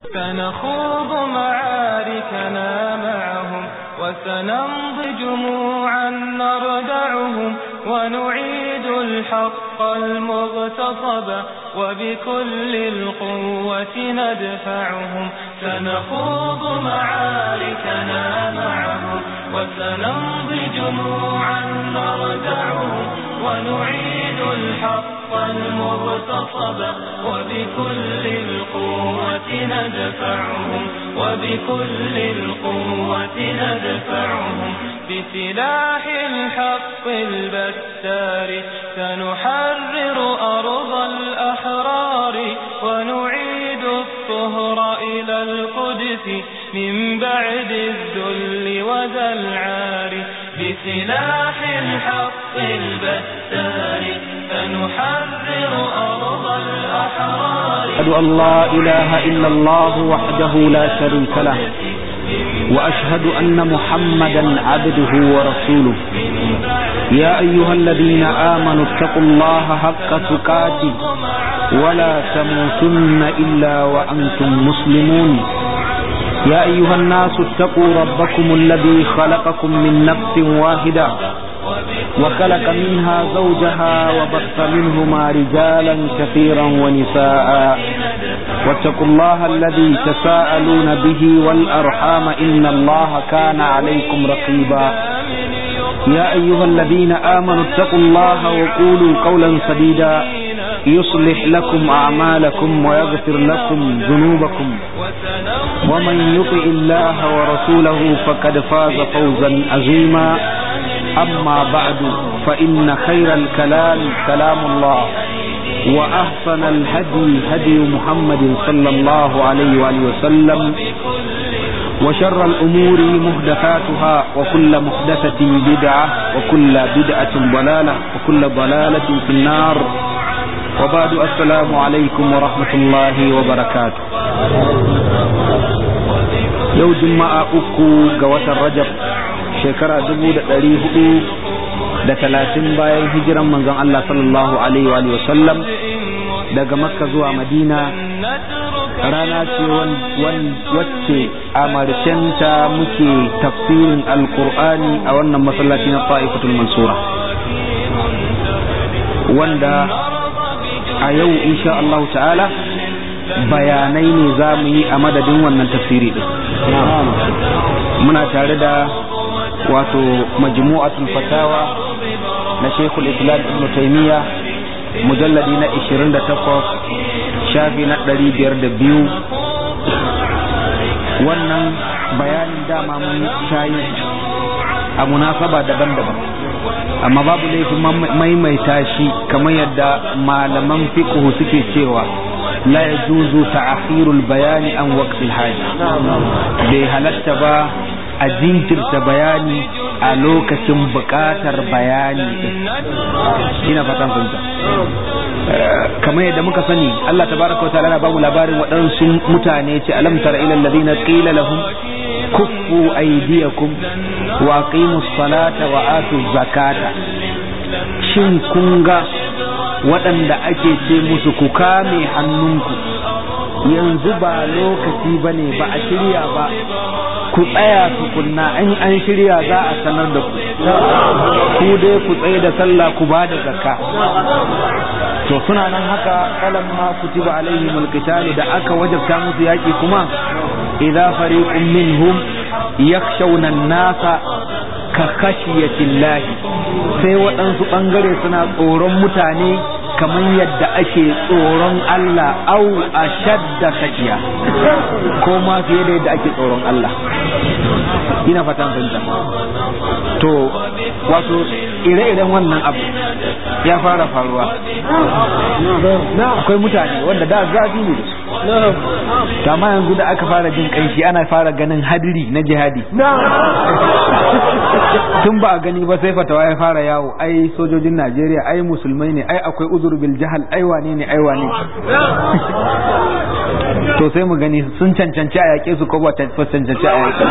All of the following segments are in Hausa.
سنخوض معاركنا معهم وسنمضي جموعا نردعهم ونعيد الحق المغتصب وبكل القوة ندفعهم سنخوض معاركنا معهم وسنمضي جموعا نردعهم ونعيد الحق المغتصب وبكل القوة ندفعهم وبكل القوة ندفعهم بسلاح الحق البتار سنحرر أرض الأحرار ونعيد الطهر إلى القدس من بعد الذل وذا العار بسلاح الحق البتار سنحرر أرض الأحرار أشهد أن لا إله إلا الله وحده لا شريك له وأشهد أن محمدا عبده ورسوله يا أيها الذين آمنوا اتقوا الله حق تقاته ولا تموتن إلا وأنتم مسلمون يا أيها الناس اتقوا ربكم الذي خلقكم من نفس واحدة وخلق منها زوجها وبث منهما رجالا كثيرا ونساء واتقوا الله الذي تساءلون به والأرحام إن الله كان عليكم رقيبا يا أيها الذين آمنوا اتقوا الله وقولوا قولا سديدا يصلح لكم أعمالكم ويغفر لكم ذنوبكم ومن يطع الله ورسوله فقد فاز فوزا عظيما أما بعد فإن خير الكلام كلام الله وأحسن الهدي هدي محمد صلى الله عليه وآله وسلم وشر الأمور محدثاتها وكل محدثة بدعة وكل بدعة ضلالة وكل ضلالة في النار وبعد السلام عليكم ورحمة الله وبركاته يوم جمعة أكو قوة الرجب shekara dubu da ɗari hudu da talatin bayan hijiran manzon Allah sallallahu alaihi wa sallam daga makka zuwa madina rana ce wacce a marshenta muke tafsirin alkur'ani a wannan masallaci na ta'ifatul mansura wanda a yau insha Allah ta'ala bayanai ne za mu yi a madadin wannan tafsiri din muna tare da wato majmu'atul fatawa na Sheikhul Islam Ibn Taymiyyah mujalladi na 28 shafi na 502 wannan bayanin dama mun shayi a munasaba daban-daban amma babu laifin maimaita shi kamar yadda malaman fiqh suke cewa la yajuzu ta'khirul bayani an waqtil haja bai halatta ba a jinkirta bayani a lokacin buƙatar bayani ina fatan fahimta kamar yadda muka sani Allah tabaraka wa ta'ala na bamu labarin waɗansu mutane ce alam tara ila alladhina qila lahum kuffu aydiyakum wa aqimus salata wa atuz zakata shin kun ga waɗanda ake ce musu ku kame hannunku yanzu ba lokaci bane ba a shirya ba ku tsaya tukunna in an shirya za a sanar da ku ku dai ku tsaye da sallah ku ba da zakka to suna nan haka kalan ma kutiba alaihim alqitalu da aka wajabta musu yaki kuma idza fariqun minhum yakhshawna an-nasa ka khashiyatillahi sai waɗansu ɓangare suna tsoron mutane kamar yadda ake tsoron Allah au a shadda kashiya ko ma fiye da yadda ake tsoron Allah ina fatan fahimta to wato ire-iren wannan abu ya fara faruwa akwai mutane wanda da zafi ne da su amma yanzu da aka fara jin kanshi ana fara ganin hadiri na jihadi tun ba a gani ba sai fatawa ya fara yawo ai sojojin Najeriya ai musulmai ne ai akwai uzur bil jahal ai wane ne ai wane to sai mu gani sun cancanci a yaƙe su ko ba cancanci a yaƙe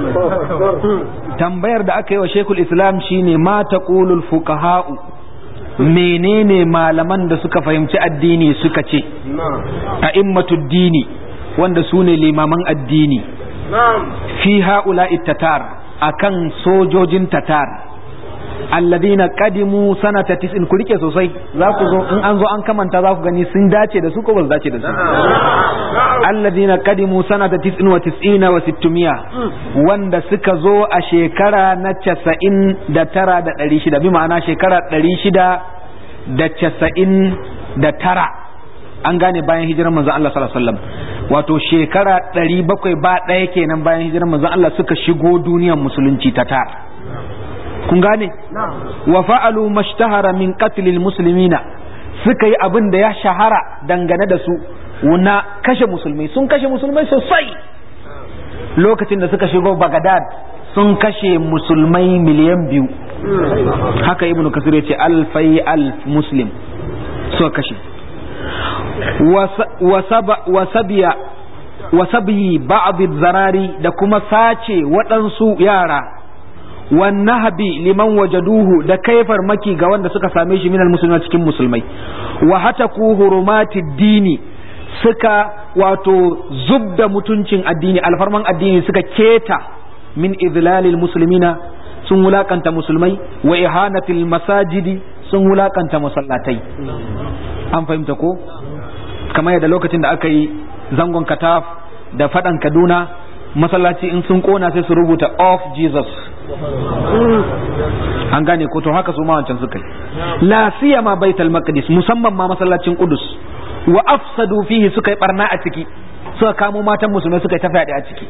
tambayar da aka yi wa shekul islam shine ma taqulul fuqaha'u menene malaman da suka fahimci addini suka ce a immatud dini wanda su ne limaman addini fi ha'ula tatar akan sojojin tatar alladina qadimu sanata tis'in ku rike sosai za ku zo in an zo an kamanta za ku gani sun dace da su ko ba su dace da su alladina qadimu sanata tis'in wa tis'ina wa sittumiya wanda suka zo a shekara na casa'in da tara da ɗari shida bi ma'ana shekara ɗari shida da casa'in da tara an gane bayan hijirar manzon Allah sallallahu alaihi wasallam wato shekara ɗari bakwai ba ɗaya kenan bayan hijirar manzon Allah suka shigo duniyar musulunci ta tara kun gane wa fa'alu mashtahara min qatlil muslimina suka yi abin da ya shahara dangane da su na kashe musulmai sun kashe musulmai sosai lokacin da suka shigo bagadad sun kashe musulmai miliyan biyu haka ibnu kasir ce alfai alf muslim suka kashe wasabiya wasabiyi ba'd zarari da kuma sace waɗansu yara wannahabi liman wajaduhu da kaifar maki ga wanda suka same shi minal musulmi cikin musulmai wa hataku hurumati dini suka wato zubda mutuncin addini alfarman addini suka keta min idlalil muslimina sun wulakanta musulmai wa ihanatil masajidi sun wulakanta masallatai an fahimta ko kamar yadda lokacin da aka yi zangon kataf da fadan kaduna masallaci in sun kona sai su rubuta of jesus an gane ko to haka su ma wancan suka yi la siyama baitul maqdis musamman ma masallacin qudus wa afsadu fihi suka yi barna a ciki suka kamo matan musulmai suka yi ta fyaɗe a ciki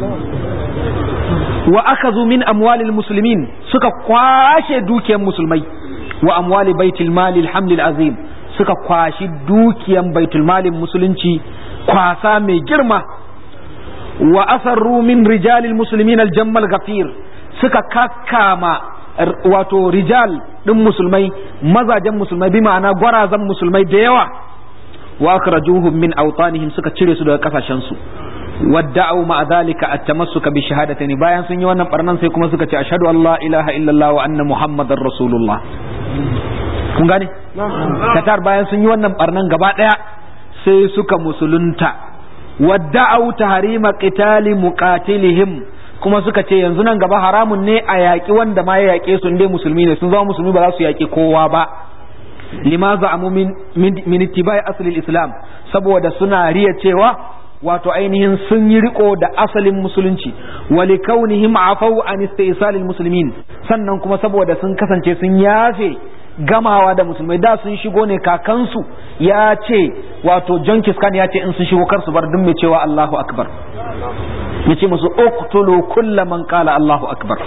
wa akazu min amwalil muslimin suka kwashe dukiyar musulmai wa amwali baitul mali alhamdul azim suka kwashi dukiyan baitul malin musulunci kwasa mai girma wa asarru min rijalil muslimin aljammal ghafir suka kakkama wato rijal din musulmai mazajen musulmai bi ma'ana gwarazan musulmai da yawa wa akhrajuhum min awtanihim suka cire su daga kasashen su wadda'u ma dhalika at-tamassuka bi shahadatayn bayan sun yi wannan barnan sai kuma suka ce ashhadu an la ilaha illallah wa anna muhammadar rasulullah kun gane katar bayan sun yi wannan barnan gaba daya sai suka musulunta wadda'u tahrima qitali muqatilihim kuma suka ce yanzu nan gaba haramun ne a yaƙi wanda ma ya yaƙe su dai musulmi ne sun zama musulmi ba za su yaƙi kowa ba lima za'amu min min ittibai asli islam saboda suna riya cewa wato ainihin sun yi riko da asalin musulunci wali kaunihim afau an istisalil muslimin sannan kuma saboda sun kasance sun yafe gamawa da musulmai da sun shigo ne kakansu ya ce wato John Kiskan ya ce in sun shigo kar su bar duk mai cewa Allahu akbar ya ce musu uqtulu kulla man qala Allahu akbar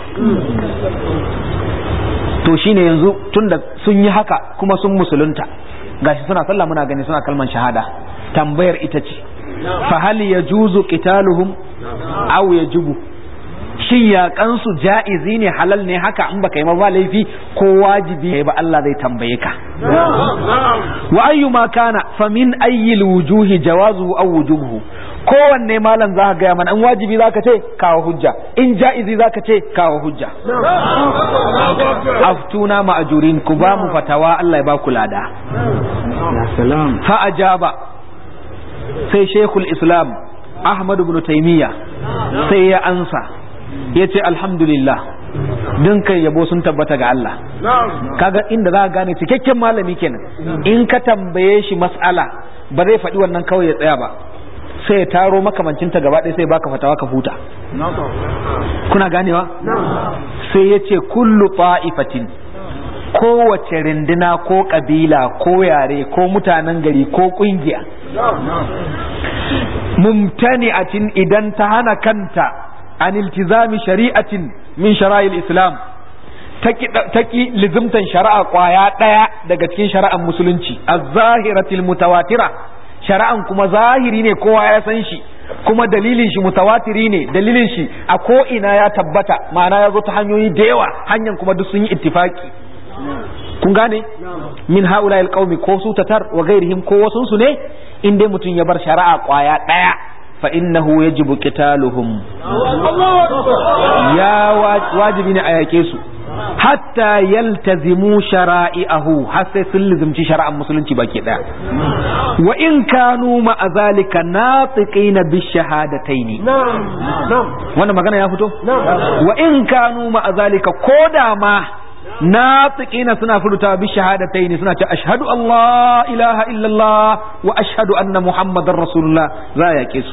to shine yanzu tunda sun yi haka kuma sun musulunta gashi suna sallah muna gani suna kalman shahada tambayar ita ce fa hal yajuzu qitaluhum aw yajibu shin yaƙansu ja'izi ne halal ne haka in baka yi ba laifi ko wajibi ba Allah zai tambaye ka wa ayyuma kana fa min ayyil wujuhi jawazuhu aw wujubuhu kowanne malam za ka gaya mana in wajibi za ka ce kawo hujja in ja'izi za ka ce kawo hujja aftuna ma'ajurin ku ba mu fatawa Allah ya ba ku lada fa ajaba sai shekul islam ahmad ibn taymiya sai ya ansa ya ce alhamdulillah din kai yabo sun tabbata ga Allah kaga inda za ka gane cikakken malami kenan in ka tambaye shi mas'ala ba zai faɗi wannan kawai ya tsaya ba sai ya taro makamancinta gaba ɗaya sai baka fatawa ka huta kuna ganewa sai ya ce kullu ta'ifatin kowace rinduna ko ƙabila ko yare ko mutanen gari ko ƙungiya mumtani'atin idan ta hana kanta an iltizami shari'atin min shara'il islam ta ki lizimtan shari'a kwaya ɗaya daga cikin shari'ar musulunci az-zahiratil mutawatira shari'an kuma zahiri ne kowa ya san shi kuma dalilin shi mutawatiri ne dalilin shi a ko ina ya tabbata ma'ana ya zo ta hanyoyi da yawa hanyar kuma duk sun yi ittifaki kun gane min haula alqaumi ko su tatar wa gairihim ko wasun su ne in dai mutum ya bar shari'a kwaya daya fa innahu yajibu qitaluhum ya wajibi ne a yake su hatta yaltazimu shara'i'ahu har sai sun lizumci shari'ar musulunci baki daya wa in kanu ma'a zalika natiqina bi shahadataini wannan magana ya fito wa in kanu ma'a zalika koda ma natiqina suna furta bi shahadataini suna ce ashhadu Allah ilaha illallah wa ashhadu anna muhammadar rasulullah za ya su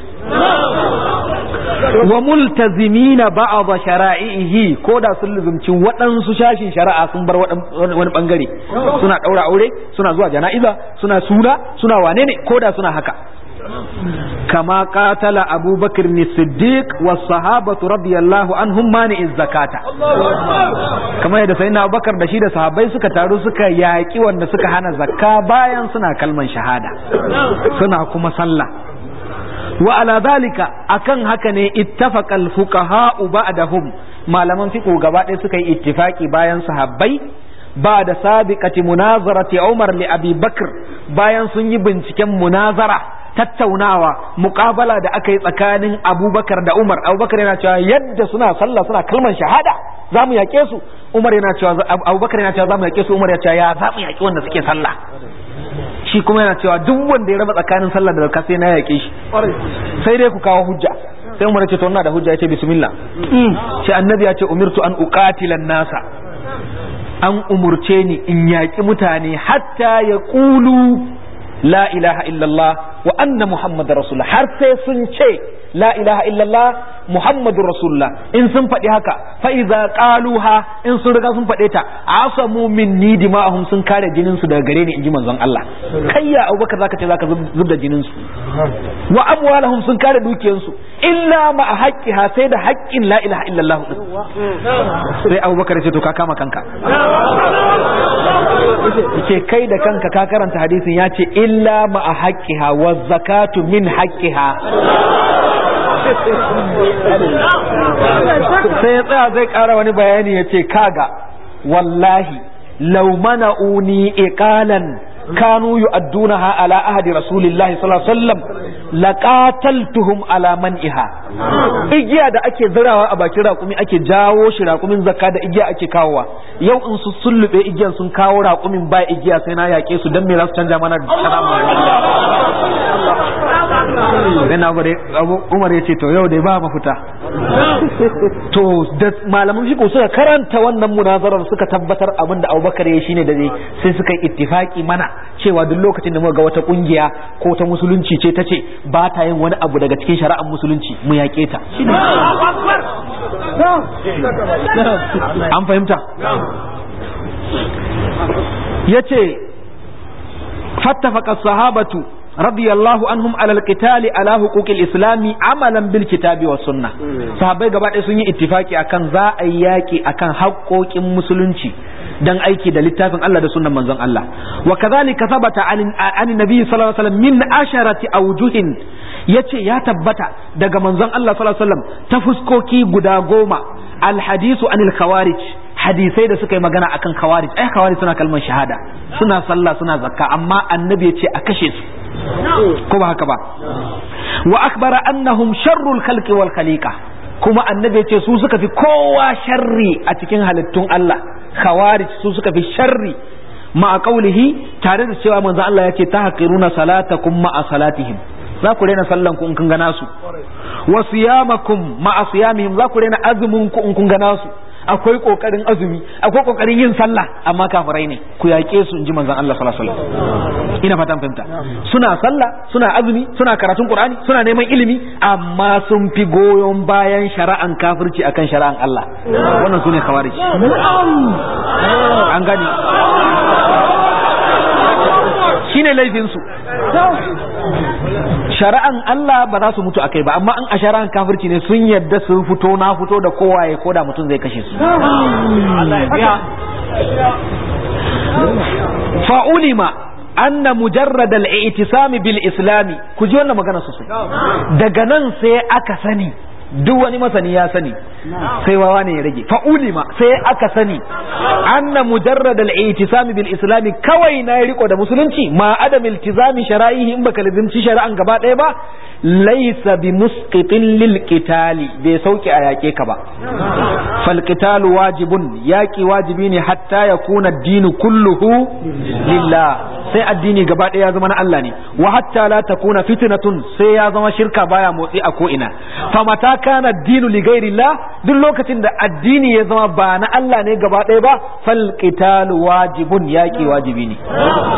wa multazimina ba'd shara'ihi ko da sun luzumci waɗansu shashin shari'a sun bar wani bangare suna ɗaura aure suna zuwa jana'iza suna suna suna wane ne ko da suna haka kama qatala abubakar ni siddiq was sahabatu radiyallahu anhum mani zakata kamar yadda sayyidina abubakar da shi da sahabbai suka taru suka yaki wanda suka hana zakka bayan suna kalman shahada suna kuma sallah wa ala zalika akan haka ne ittafaqal fuqaha ba'dahum malaman fiqh gaba ɗaya suka yi ittifaki bayan sahabbai ba da sabiqati munazarati Umar li Abi Bakr bayan sun yi binciken munazara tattaunawa muqabala da aka yi tsakanin Abubakar da Umar Abubakar yana cewa yadda suna sallah suna kalman shahada za mu yaƙe su Umar yana cewa Abubakar yana cewa za mu yaƙe su Umar ya ce ya za mu yaƙi wanda suke sallah shi kuma yana cewa duk wanda ya raba tsakanin sallah da zakka sai na yaƙe shi sai dai ku kawo hujja sai Umar ya ce to ina da hujja ya ce bismillah sai annabi ya ce umirtu an uqatilan nasa an umurce ni in yaƙi mutane hatta ya ƙulu la ilaha illallah wa anna muhammadar rasulullah har sai sun ce la ilaha illallah muhammadur rasulullah in sun faɗi haka fa iza qaluha in sun riga sun faɗe ta asamu minni dima'ahum sun kare jinin su daga gare ni inji manzon Allah kai ya Abubakar zaka ce zaka zub da jinin su wa amwalahum sun kare dukiyar su illa ma haqqiha sai da haƙƙin la ilaha illallah din sai Abubakar ce to ka kama kanka ce kai da kanka ka karanta hadisin ya ce illa ma haqqiha wa zakatu min haqqiha sai ya tsaya zai ƙara wani bayani ya ce kaga wallahi law mana'uni iqalan kanu yu'addunaha ala ahadi rasulillahi sallallahu alaihi wasallam laqataltuhum ala man'iha igiya da ake zirawa a bakin raƙumi ake jawo shi raƙumin zakka da igiya ake kawowa yau in su sullube igiyan sun kawo raƙumin ba igiya sai na yaƙe su dan me za su canja mana sai na gode umar ya ce to yau dai ba mafita to da malaman fiqh suka karanta wannan munazarar suka tabbatar abin da Abubakar ya shine da zai sai suka yi ittifaki mana cewa duk lokacin da muka ga wata kungiya ko ta musulunci ce ta ce ba ta yin wani abu daga cikin shari'ar musulunci mu yaƙe ta an fahimta yace fattafaka sahabatu رضي الله عنهم على القتال على حقوق الاسلام عملا بالكتاب والسنه sahabbai gaba ɗaya sun yi ittifaki akan za a yi yaki akan haƙoƙin musulunci dan aiki da littafin Allah da sunnan manzon Allah wa kadhalika thabata an nabi sallallahu alaihi wasallam min asharati awjuhin yace ya tabbata daga manzon Allah sallallahu alaihi wasallam ta fuskoki guda goma al hadisu anil khawarij hadisai da suka yi magana akan khawarij ai khawarij suna kalmar shahada suna sallah suna zakka amma annabi ya ce a kashe su ko ba haka ba wa akbara annahum sharrul khalqi wal khaliqa kuma annabi ce su suka fi kowa sharri a cikin halittun Allah khawarij su suka fi sharri ma qaulihi tare da cewa manzo Allah yace tahqiruna salatakum ma salatihim za ku rena sallan ku in kun gana su wa siyamakum ma siyamihim za ku rena azumin ku in kun gana su akwai kokarin azumi akwai kokarin yin sallah amma kafirai ne ku yaƙe su inji manzon Allah sallallahu alaihi wasallam ina fatan fahimta suna sallah suna azumi suna karatun qur'ani suna neman ilimi amma sun fi goyon bayan shari'an kafirci akan shari'an Allah wannan sune khawarij an gani shine laifin su shari'an Allah ba za su mutu akai ba amma in a shari'an kafirci ne sun yadda sun fito na fito da kowaye ko da mutum zai kashe su fa'ulima anna mujarrad al-i'tisam bil islami ku ji wannan magana sosai daga nan sai aka sani duk wani masani ya sani sai wawa ne ya rage fa ulima sai aka sani anna mujarrad al-i'tisami bil islami kawai na riko da musulunci ma adam iltizami shara'ihi in baka lazimci shari'an gaba ɗaya ba laysa bi musqitin lil qitali bai sauke a yake ka ba fal qitalu wajibun yaki wajibi ne hatta yakuna ad-dinu kulluhu lillah sai addini gaba ɗaya ya zama na Allah ne wa hatta la takuna fitnatun sai ya zama shirka baya motsi a ko ina fa mata kana dinu li ghairillah duk lokacin da addini ya zama ba na Allah ne gaba ɗaya ba fal qitalu wajibun yaqi wajibi ne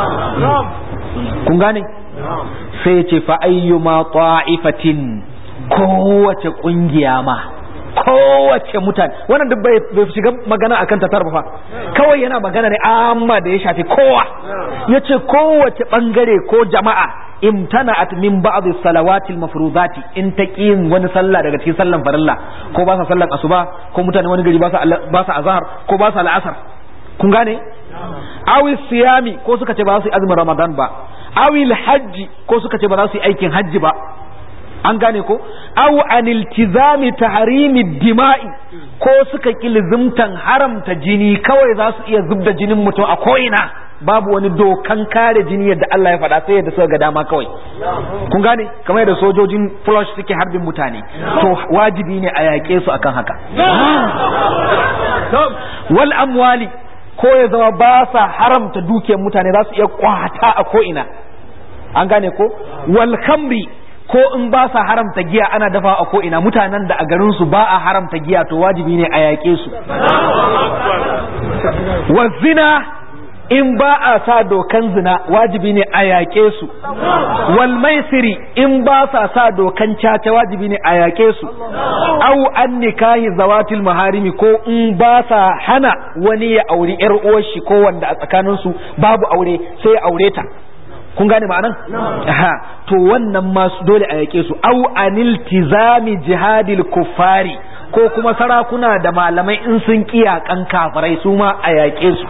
kun gane sai ya ce fa ayyuma ta'ifatin kowace kungiya ma kowace mutane wannan duk bai shiga magana akan tatar ba fa kawai yana magana ne amma da ya shafi kowa yace kowace bangare ko jama'a imtana'at min ba'd salawati al-mafrudati in taqin wani sallah daga cikin sallan farilla ko ba sa sallan asuba ko mutane wani gari ba sa ba sa azhar ko ba sa al'asar kun gane awi siyami ko suka ce ba su yi azumin ramadan ba awi hajji ko suka ce ba za su yi aikin hajji ba an gane ko aw an iltizami tahrimi dima'i ko suka ki lizimtan haramta jini kawai za su iya zubda jinin mutum a ko'ina babu wani dokan kare jini yadda Allah ya faɗa sai yadda suka ga dama kawai kun gane kamar yadda sojojin flush suke harbin mutane to wajibi ne a yaƙe su akan haka wal amwali ko ya zama ba sa haramta dukiyar mutane za su iya kwata a ko'ina an gane ko wal khamri ko in ba sa haramta giya ana dafa a ko ina mutanen da a garin su ba a haramta giya to wajibi ne a yaƙe su wa zina in ba a sa dokan zina wajibi ne a yaƙe su wal maisiri in ba sa sa dokan caca wajibi ne a yaƙe su au an nikahi zawatil maharimi ko in ba sa hana wani ya auri yar uwar shi ko wanda a tsakanin su babu aure sai ya aure ta kun gane ma'anan aha to wannan ma dole a yake su au anil tizami jihadil kuffari ko kuma sarakuna da malamai in sun kiyakan kafirai su ma a yake su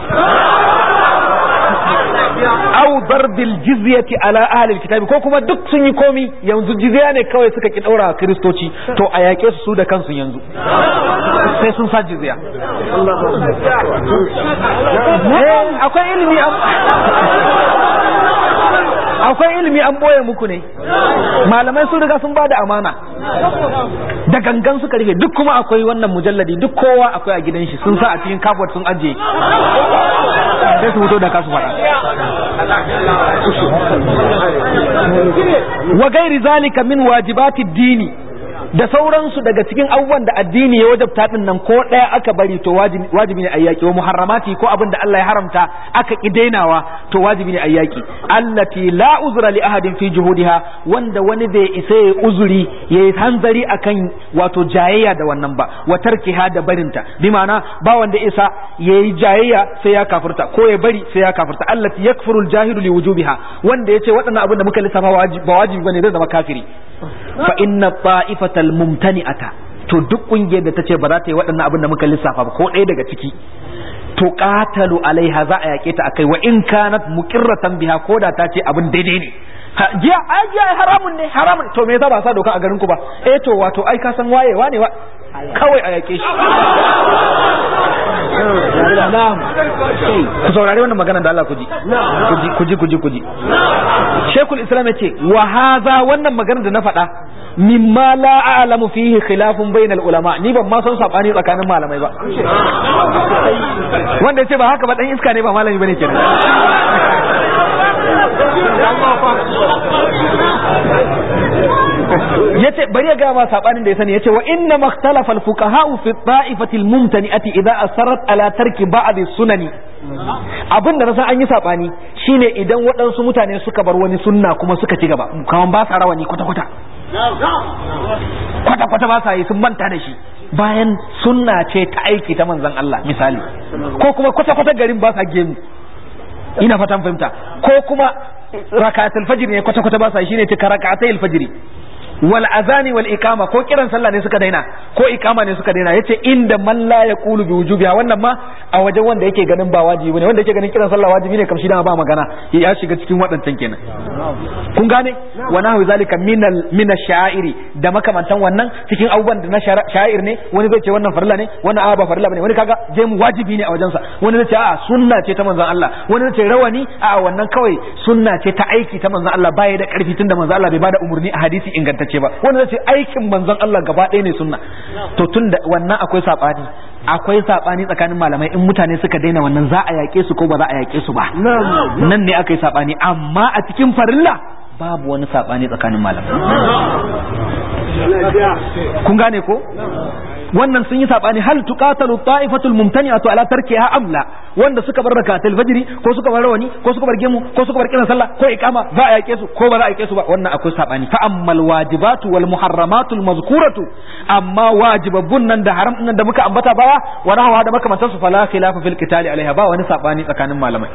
au darbil jizyati ala ahli kitabi ko kuma duk sun yi komi yanzu jizya ne kawai suka ki daura kristoci to a yake su su da kansu yanzu sai sun sa jizya akwai ilimi akwai ilimi an boye muku ne malamai sun riga sun bada amana da gangan suka rufe duk kuma akwai wannan mujalladi duk kowa akwai a gidan shi sun sa a cikin kafot sun ajiye sai su fito da kasu faɗa wa gairi zalika min wajibati dini da sauransu daga cikin abubuwan da addini ya wajabta din nan ko ɗaya aka bari to wajibi ne ayyaki wa muharramati ko abin da Allah ya haramta aka ki dainawa to wajibi ne ayyaki allati la uzra li ahadin fi juhudiha wanda wani bai isa ya uzuri ya yi hanzari akan wato jayayya da wannan ba wa tarkiha da barinta bi ma'ana ba wanda isa ya yi jayayya sai ya kafirta ko ya bari sai ya kafirta allati yakfuru al-jahilu li wujubiha wanda yace waɗannan abin da muka lissafa ba wajibi bane zai zama kafiri fa inna ta'ifatal mumtani'ata to duk kungiyar da tace ba za ta yi waɗannan abin da muka lissafa ba ko ɗaya daga ciki to qatalu alaiha za a yake ta akai wa in kanat muqirratan biha ko da ta ce abin daidai ne jiya ai jiya haramun ne haramun to me yasa ba sa doka a garin ku ba eh to wato ai ka san wayewa ne wa kawai a yake shi na'am ku saurari wannan magana da Allah ku ji ku ji ku ji ku ji Sheikhul Islam yace wa hadha wannan magana da na faɗa mimma la a'lamu fihi khilafun bainal ulama ni ban ma san sabani tsakanin malamai ba wanda yace ba haka ba dan iska ne ba malami bane kenan yace bari ya ga ma sabanin da ya sani yace wa inna makhtalafa al-fuqaha fi ta'ifati al-mumtani'ati idza asarat ala tarki ba'd sunani abin da na san an yi sabani shine idan waɗansu mutane suka bar wani sunna kuma suka ci gaba kaman ba sa rawani kwata kwata kwata kwata ba sa yi sun manta da shi bayan sunna ce ta aiki ta manzon Allah misali ko kuma kwata kwata garin ba sa gemu ina fatan fahimta ko kuma rakatul fajr ne kwata kwata ba sa shine ta rakatul fajr wal azani wal ikama ko kiran sallah ne suka daina ko ikama ne suka daina yace inda man la yaqulu bi wujubiha wannan ma a wajen wanda yake ganin ba wajibi ne wanda yake ganin kiran sallah wajibi ne kamshi da ba magana ya shiga cikin waɗancan kenan kun gane wa nahwi zalika minal min ash-sha'iri da makamantan wannan cikin abubuwan da na sha'ir ne wani zai ce wannan farilla ne wannan a ba farilla bane wani kaga je mu wajibi ne a wajensa wani zai ce a sunna ce ta manzon Allah wani zai ce rawani a wannan kawai sunna ce ta aiki ta manzon Allah baya da karfi tunda manzon Allah bai bada umurni a hadisi ingantacce ba wani zai ce aikin manzon Allah gaba ɗaya ne sunna to tunda wannan akwai sabani akwai sabani tsakanin malamai in mutane suka daina wannan za a yaƙe su ko ba za a yaƙe su ba nan ne aka yi sabani amma a cikin farilla babu wani sabani tsakanin malamai kun gane ko wannan sun yi sabani hal tuqatalu ta'ifatul mumtani'atu ala tarkiha amla wanda suka bar rakatul fajri ko suka bar rawani ko suka bar gemu ko suka bar kiran sallah ko iqama za a yake su ko ba za a yake su ba wannan akwai sabani fa ammal wajibatu wal muharramatul mazkuratu amma wajibabbun nan da haram nan da muka ambata baya wa nahwa da makamantan su fala khilafa fil qitali alaiha ba wani sabani tsakanin malamai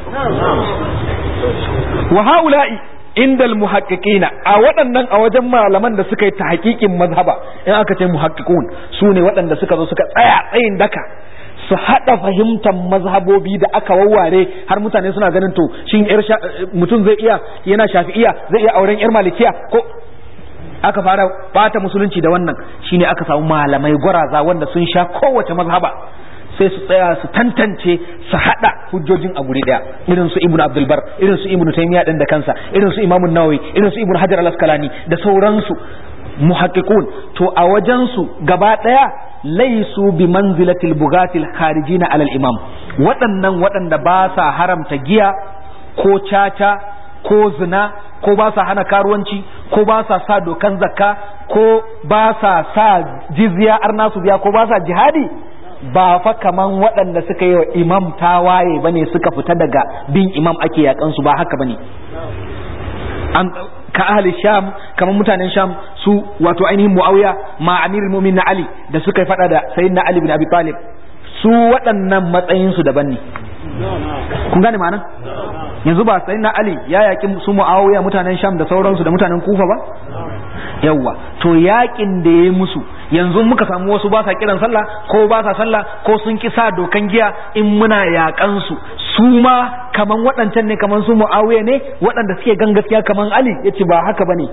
wa haula'i inda muhaqqiqina a waɗannan a wajen malaman da suka yi ta hakikin mazhaba in aka ce muhaqqiqun su ne waɗanda suka zo suka tsaya tsayin daka su haɗa fahimtar mazhabobi da aka wawware har mutane suna ganin to shin yar mutum zai iya yana shafi'iya zai iya auren yar malikiya ko aka fara bata musulunci da wannan shine aka samu malamai gwaraza wanda sun sha kowace mazhaba sai su tsaya su tantance su hada hujjojin a guri daya irin su ibnu abdul bar irin su ibnu taymiya din da kansa irin su imamu nawawi irin su ibnu hajar al-asqalani da sauransu muhaqqiqun to a wajen su gaba daya laisu bi manzilatil bugatil kharijina alal imam waɗannan waɗanda ba sa haramta giya ko caca ko zina ko ba sa hana karuwanci ko ba sa sa dokan zakka ko ba sa sa jizya arna su biya ko ba sa jihadi ba fa kaman waɗanda suka yi wa imam tawaye bane suka fita daga bin imam ake yakan su ba haka bane an ka ahli sham kaman mutanen sham su wato ainihin muawiya ma amirul mu'minin ali da suka yi fada da sayyidina ali bin abi talib su waɗannan matsayin su daban ne kun gane ma'anan yanzu ba sayyidina ali ya yaki su muawiya mutanen sham da sauransu da mutanen kufa ba yawwa to yakin da ya musu yanzu muka samu wasu ba sa kiran sallah ko ba sa sallah ko sun ki sa dokan giya in muna yakan su su ma kaman waɗancan ne kaman su muawiya ne waɗanda suke gan gaskiya kaman ali yace ba haka bane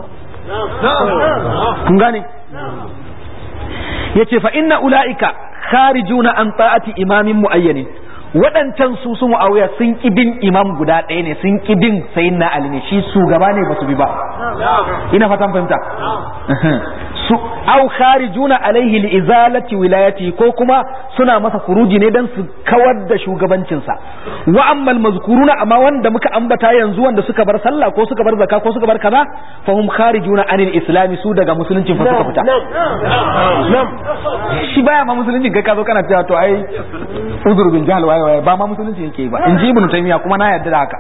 kun gane yace fa inna ulaika kharijuna an ta'ati imamin muayyanin waɗancan su su mu'awiya sun ki bin imam guda ɗaya ne sun ki bin sayin na ali ne shi su gaba ne ba su bi ba ina fatan fahimta su au kharijuna alaihi li izalati wilayati ko kuma suna masa furuji ne dan su kawar da shugabancinsa wa ammal mazkuruna amma wanda muka ambata yanzu wanda suka bar sallah ko suka bar zakka ko suka bar kaza fa hum kharijuna anil islami su daga musuluncin fa suka fita shi baya ma musuluncin kai ka zo kana cewa to ai uzur bil jahl waye waye ba ma musulunci yake ba in ji ibnu taymiya kuma na yarda da haka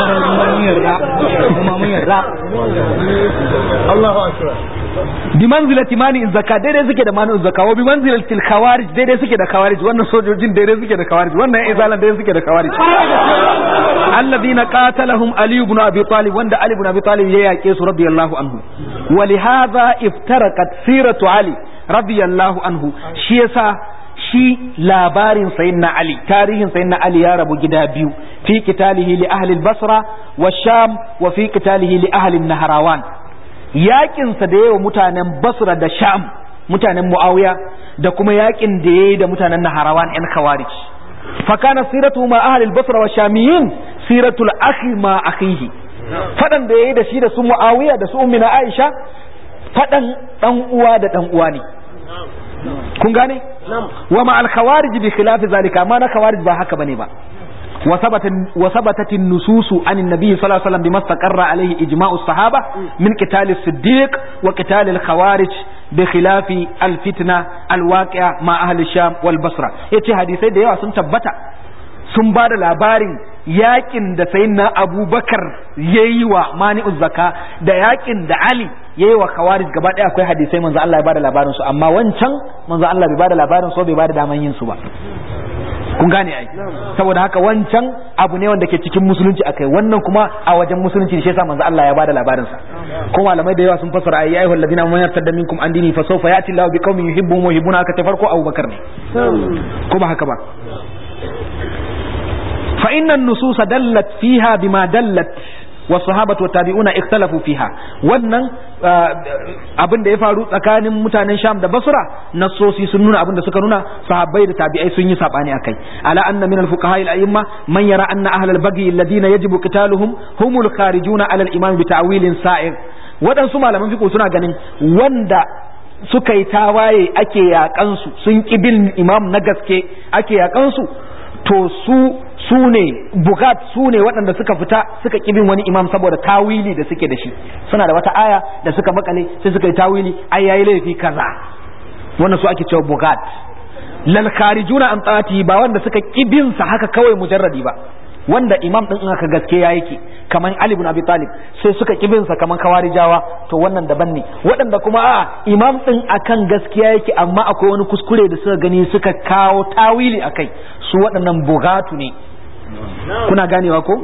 kuma mun yarda Allahu akbar bi manzilati mani zakka daidai suke da mani zakka wa bi manzilati al khawarij daidai suke da khawarij wannan sojojin daidai suke da khawarij wannan ya izalan daidai suke da khawarij alladhina qatalahum ali ibn abi talib wanda ali ibn abi talib ya yake su radiyallahu anhu wa li hadha iftaraqat siratu ali radiyallahu anhu shi yasa shi labarin sayyidina Ali tarihin sayyidina Ali ya rabu gida biyu fi qitalihi li ahli al-Basra wa Sham wa fi qitalihi li ahli an-Nahrawan yakin sa da yawa mutanen Basra da Sham mutanen Muawiya da kuma yakin da yayi da mutanen Nahrawan ɗan Khawarij fa kana siratu ma ahli al-Basra wa Shamiyin siratul akhi ma akhihi fadan da yayi da shi da su Muawiya da su Ummina Aisha fadan dan uwa da dan uwa ne kun gane wa ma al khawarij bi khilaf zalika ma na khawarij ba haka bane ba wa sabatat wa sabatat an nusus an an-nabi sallallahu alaihi wasallam bima istaqarra alaihi ijma'u as-sahaba min qital as-siddiq wa qital al-khawarij bi khilaf al-fitna al-waqi'a ma ahli sham wal basra yace hadisai da yawa sun tabbata sun ba da labarin yakin da sayyidina abubakar yayi wa mani'uz zaka da yakin da ali yayi wa khawarij gaba daya akwai hadisai manzo Allah ya bada labarin su amma wancan manzo Allah bai bada labarin su bai bada daman yin su ba kun gane ai saboda haka wancan abu ne wanda ke cikin musulunci akai wannan kuma a wajen musulunci shi yasa manzo Allah ya bada labarin sa ko malamai da yawa sun fassara ayi ayyuhal ladina amanu yartadda minkum an dini fa sawfa yati Allahu biqaumin yuhibbuhum wa yuhibbuna haka ta farko Abubakar ne ko ba haka ba fa inna an-nusus dallat fiha bima dallat والصحابة والتابعون اختلفوا فيها wannan abin da ya faru tsakanin mutanen Sham da Basra nassosi sun nuna abin da suka nuna sahabbai da tabi'ai sun yi sabani akai ala anna min al-fuqaha al-a'imma man yara anna ahla al-baghi alladhina yajibu qitaluhum humul kharijuna ala al-imam bi ta'wilin sa'ir wadansu malaman fiqh suna ganin wanda suka yi tawaye ake yakan su sun bin imam na gaske ake yakan su to su su ne bugat su ne waɗanda suka fita suka kibin wani imam saboda tawili da suke da shi suna da wata aya da suka makale sai suka yi tawili ai yayi laifi kaza wannan su ake cewa bugat lal kharijuna an taati ba wanda suka kibin sa haka kawai mujarradi ba wanda imam din in aka gaske ya yake kaman Ali ibn Abi Talib sai suka kibin sa kaman kawarijawa to wannan daban ne waɗanda kuma a imam din akan gaskiya yake amma akwai wani kuskure da suka gani suka kawo tawili akai su waɗannan bugatu ne kuna ganewa ko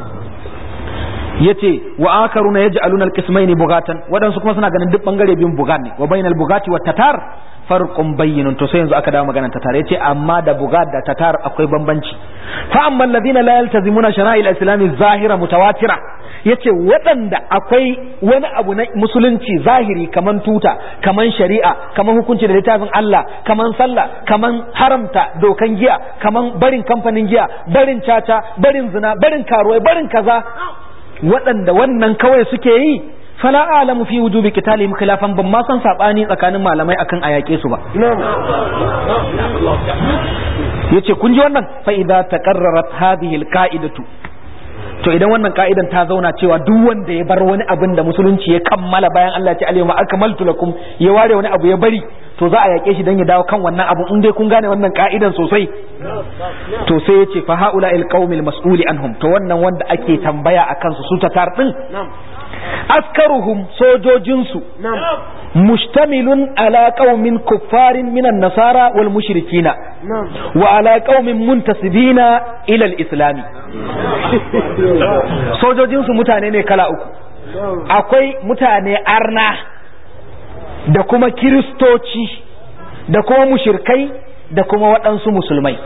yace wa akaruna yaj'aluna alqismayn bugatan wadansu kuma suna ganin duk bangare biyun bugat ne wa bainal bugati wat tatar farqun bayyinun to sai yanzu aka dawo maganar tatar yace amma da bugat da tatar akwai bambanci fa amma alladhina la yaltazimuna shara'il islami zahira mutawatira yace waɗanda akwai wani abu na musulunci zahiri kaman tuta kaman shari'a kaman hukunci da littafin Allah kaman sallah kaman haramta dokan giya kaman barin kamfanin giya barin caca barin zina barin karuwai barin kaza waɗanda wannan kawai suke yi fala alamu fi wujubi qitalihim khilafan ban ma san sabani tsakanin malamai akan ayake su ba yace kun ji wannan fa idza taqarrarat hadhihi alqa'idatu to idan wannan ka'idan ta zauna cewa duk wanda ya bar wani abin da musulunci ya kammala bayan Allah ya ce alayhi akmaltu lakum ya ware wani abu ya bari to za a yake shi dan ya dawo kan wannan abu in dai kun gane wannan ka'idan sosai to sai ya ce fa haula il qaumil mas'uli anhum to wannan wanda ake tambaya akan su su tatar din askaruhum sojojinsu mustamilun ala qaumin kuffarin minan nasara wal mushrikina wa ala qaumin muntasibina ila al-islami sojojinsu mutane ne kala uku akwai mutane arna da kuma kiristoci da kuma mushirkai da kuma waɗansu musulmai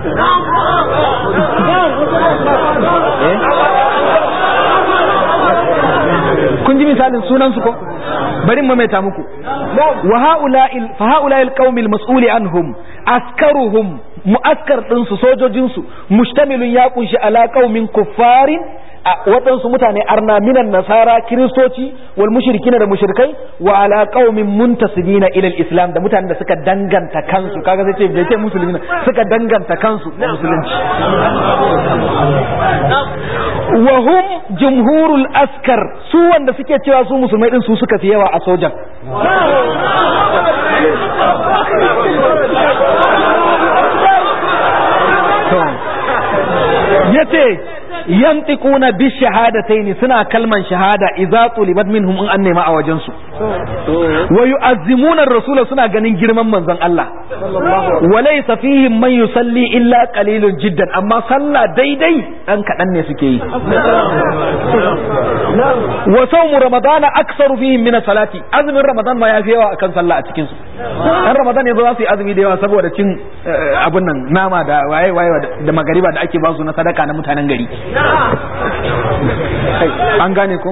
kun ji misalin sunan su ko bari mu maita muku wa haula'il fa haula'il qaumil mas'uli anhum askaruhum mu'askar din su sojojin su mustamilun ya kunshi ala qaumin kuffarin a waɗansu mutane arna minan nasara kiristoci wal mushrikina da mushrikai wa ala qaumin muntasibina ila islam da mutanen da suka danganta kansu kaga sai ce bai ce musulmi suka danganta kansu da musulunci wa hum jumhurul askar su wanda suke cewa su musulmai din su suka fi yawa a sojan yace yantiquna bi shahadatayn suna kalman shahada idza tulibat minhum in an nema a wajen su wa yu'azzimuna ar-rasula suna ganin girman manzon Allah wa laysa fihim man yusalli illa qalilun jiddan amma sallah daidai dan kadan ne suke yi wa sawmu ramadana aktsaru fihim min salati azumin ramadan ma yafi yawa akan sallah a cikin su dan ramadan yanzu za su yi azumi da yawa saboda cin abun nan nama da waye waye da magariba da ake ba su na sadaka na mutanen gari an gane ko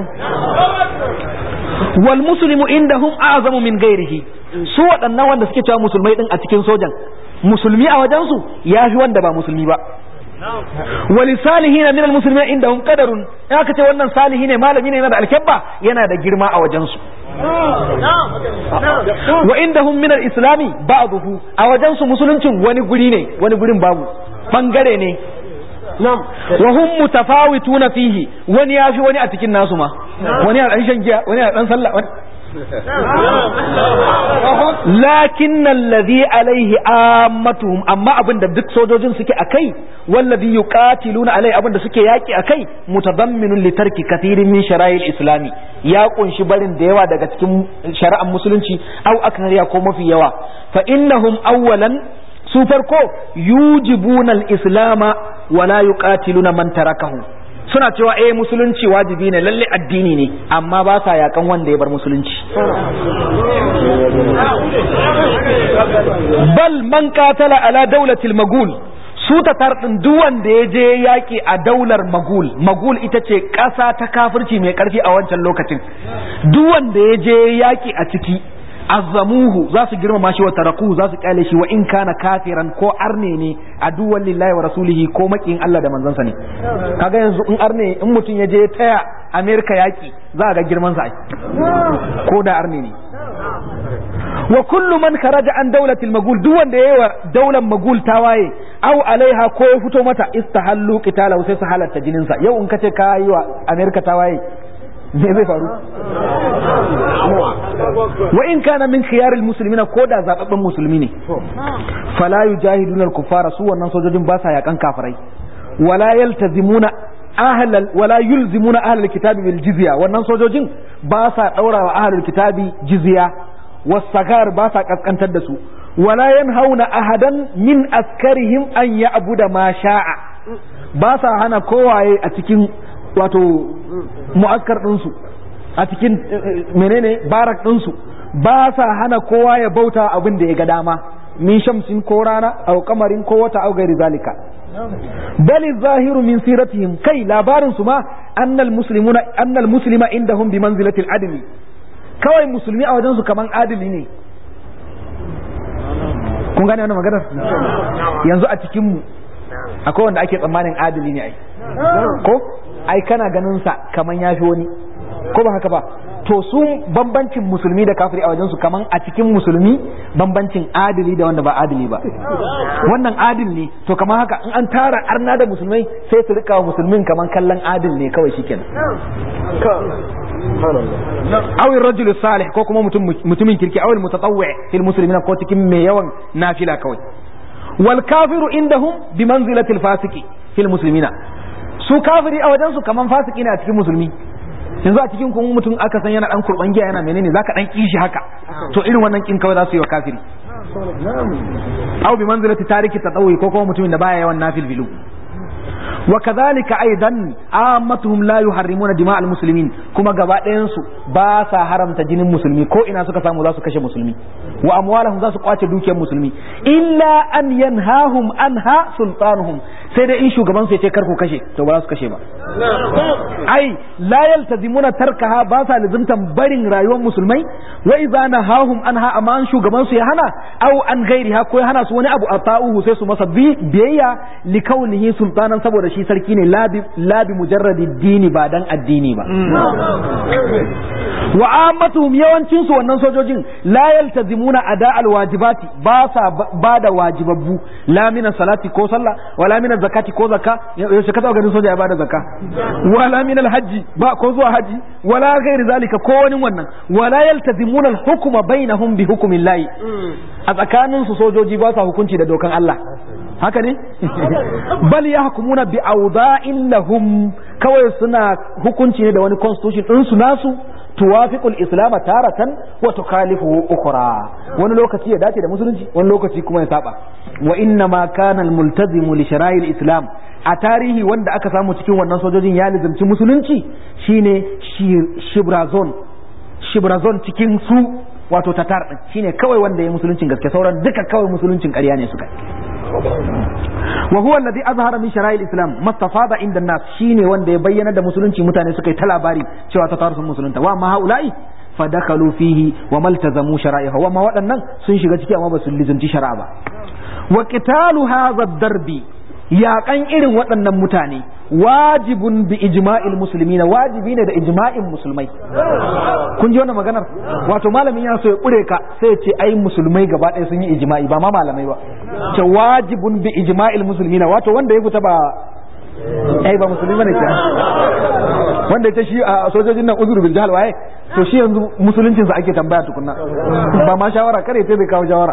wal muslimu indahum a'zamu min ghairihi su waɗannan wanda suke cewa musulmai din a cikin sojan musulmi a wajen su yafi wanda ba musulmi ba wali salihina min almuslimin indahum qadarun in aka ce wannan salihi ne malami ne yana da alkebba yana da girma a wajen su wa indahum min alislami ba'dahu a wajen su musuluncin wani guri ne wani gurin babu bangare ne wa hum mutafawituna fihi wani yafi wani a cikin nasu ma wani a dan shan giya wani a dan sallah wani lakin alladhi alaihi ammatuhum amma abin da duk sojojin suke akai wallazi yuqatiluna alai abin da suke yaki akai mutadamminun li tarki kathirin min shara'il islami ya kunshi barin da yawa daga cikin shari'ar musulunci au aknariya ko mafi yawa fa innahum awwalan su farko yujibuna al-islama wala yuqatiluna man tarakahu suna cewa eh musulunci wajibi ne lalle addini ne amma ba sa yakan wanda ya bar musulunci bal man qatala ala daulatil magul su ta tarɗin duk wanda ya je yaƙi a daular magul magul ita ce ƙasa ta kafirci mai ƙarfi a wancan lokacin duk wanda ya je yaƙi a ciki azzamuhu za su girmama shi wa tarakuhu za su kyale shi wa in kana kafiran ko arne ne a duwan lillahi wa rasulihi ko makiyin Allah da manzansa ne kaga yanzu in arne in mutum ya je taya Amerika yaƙi za a ga girman sa ko da arne ne wa kullu man kharaja an dawlatil magul duk wanda yayi wa daular magul tawaye aw alaiha ko ya fito mata istahallu qitalahu sai su halatta jinin sa yau in kace ka yi wa Amerika tawaye me zai faru wa in kana min khiyaril muslimina ko da zababben musulmi ne fala yujahiduna al-kuffara su wannan sojojin ba sa yakan kafirai wala yaltazimuna ahlal wala yulzimuna ahlul kitabi bil jizya wannan sojojin ba sa daura wa ahlul kitabi jizya wasagar ba sa kaskantar da su wala yanhauna ahadan min askarihim an ya'buda ma sha'a ba sa hana kowaye a cikin wato mu'askar ɗinsu a cikin menene barak ɗinsu ba sa hana kowa ya bauta abin da ya ga dama min shamsin ko rana au kamarin ko wata au gairi zalika bali zahiru min siratihim kai labarin su ma annal muslimuna annal muslima indahum bi manzilati adli kawai musulmi a wajen su kaman adili ne kun gane wannan maganar yanzu a cikin mu akwai wanda ake tsammanin adili ne ai ko ai kana ganin sa kaman yafi wani ko ba haka ba to su bambancin musulmi da kafiri a wajensu kaman a cikin musulmi bambancin adili da wanda ba adili ba wannan adil ne to kaman haka in an tara arna da musulmai sai su rika wa musulmin kaman kallon adil ne kawai shikenan awin rajul salih ko kuma mutumin kirki awil mutatawwi fil muslimina ko cikin mai yawan nafila kawai wal kafiru indahum bi manzilatil fasiki fil muslimina su kafiri a wajensu kaman fasiki ne a cikin musulmi yanzu a cikin kuma mutum aka san yana dan kurban giya yana menene zaka dan kishi haka to irin wannan kin kawai za su yi wa kafiri aw bi manzilati tariki tadawi ko kuma mutumin da baya yawan nafil bilu wa kadhalika aidan ammatuhum la yuharrimuna dima muslimin kuma gaba ɗayan su ba sa haramta jinin musulmi ko ina suka samu za su kashe musulmi wa amwalahum za su kwace dukiyar musulmi illa an yanhahum anha sultanuhum sai dai in shugaban su ya ce karku kashe to ba za su kashe ba ai la yaltazimuna tarkaha ba sa lazimtan barin rayuwar musulmai wa idza nahahum anha amma an shugaban su ya hana aw an gairiha ko ya hana su wani abu ata'uhu sai su masa biyayya li kaunihi sultanan saboda shi sarki ne labi labi mujarradi dini ba dan addini ba wa ammatuhum yawancin su wannan sojojin la yaltazimuna ada alwajibati ba sa ba da wajibabbu la min salati ko sallah wala min zakati ko zakka yaushe ka ganin soja ya bada zakka wala min alhaji ba ko zuwa haji wala ghairi zalika ko wani wannan wala yaltazimuna alhukma bainahum bi hukmillahi a tsakanin su sojoji ba sa hukunci da dokan Allah haka ne bal yahkumuna bi awda'in lahum kawai suna hukunci ne da wani constitution din su nasu tuwafiqul islam taratan wa tukhalifuhu ukhra wani lokaci ya dace da musulunci wani lokaci kuma ya saba wa inna ma kana al multazimu li shara'il islam a tarihi wanda aka samu cikin wannan sojojin ya lizimci musulunci shine shibrazon shibrazon cikin su wato tatar din shine kawai wanda ya musuluncin gaske sauran duka kawai musuluncin ƙarya ne suka wa huwa alladhi azhara min shara'il islam mastafada inda nas shine wanda ya bayyana da musulunci mutane suka yi ta labari cewa ta sun musulunta wa ma haula'i fadakalu fihi wa maltazamu shara'iha wa ma waɗannan sun shiga ciki amma ba su lizanci shari'a ba wa qitalu hadha darbi yaƙan irin waɗannan mutane wajibun bi ijma'il muslimina wajibi ne da ijma'in musulmai kun ji wannan maganar wato malamin yana so ya kure ka sai ya ce ai musulmai gaba ɗaya sun yi ijma'i ba ma malamai ba ce wajibun bi ijma'il muslimina wato wanda ya fita ba ai ba musulmi bane ke wanda ya shi a sojojin nan uzuru bil jahal waye to shi yanzu musuluncin sa ake tambaya tukunna ba ma shawara kare sai bai kawo shawara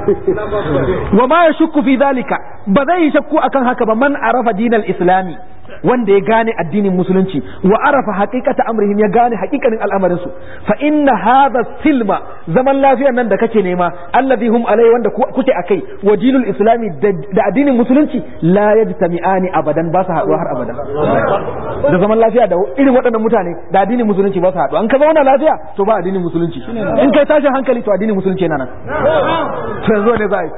wa ma yashukku fi dalika ba zai shakku akan haka ba man arafa dinal islami wanda ya gane addinin musulunci wa arafa haqiqata amrihim ya gane haqiqanin al'amarin su fa inna hadha silma zaman lafiyar nan da kake nema alladhi hum alai wanda kuke akai wa dinul islami da addinin musulunci la yajtami'ani abadan ba su haɗuwa har abada da zaman lafiya da irin waɗannan mutane da addinin musulunci ba su haɗu an ka zauna lafiya to ba addinin musulunci in kai tashin hankali to addinin musulunci yana nan to yanzu ne za a yi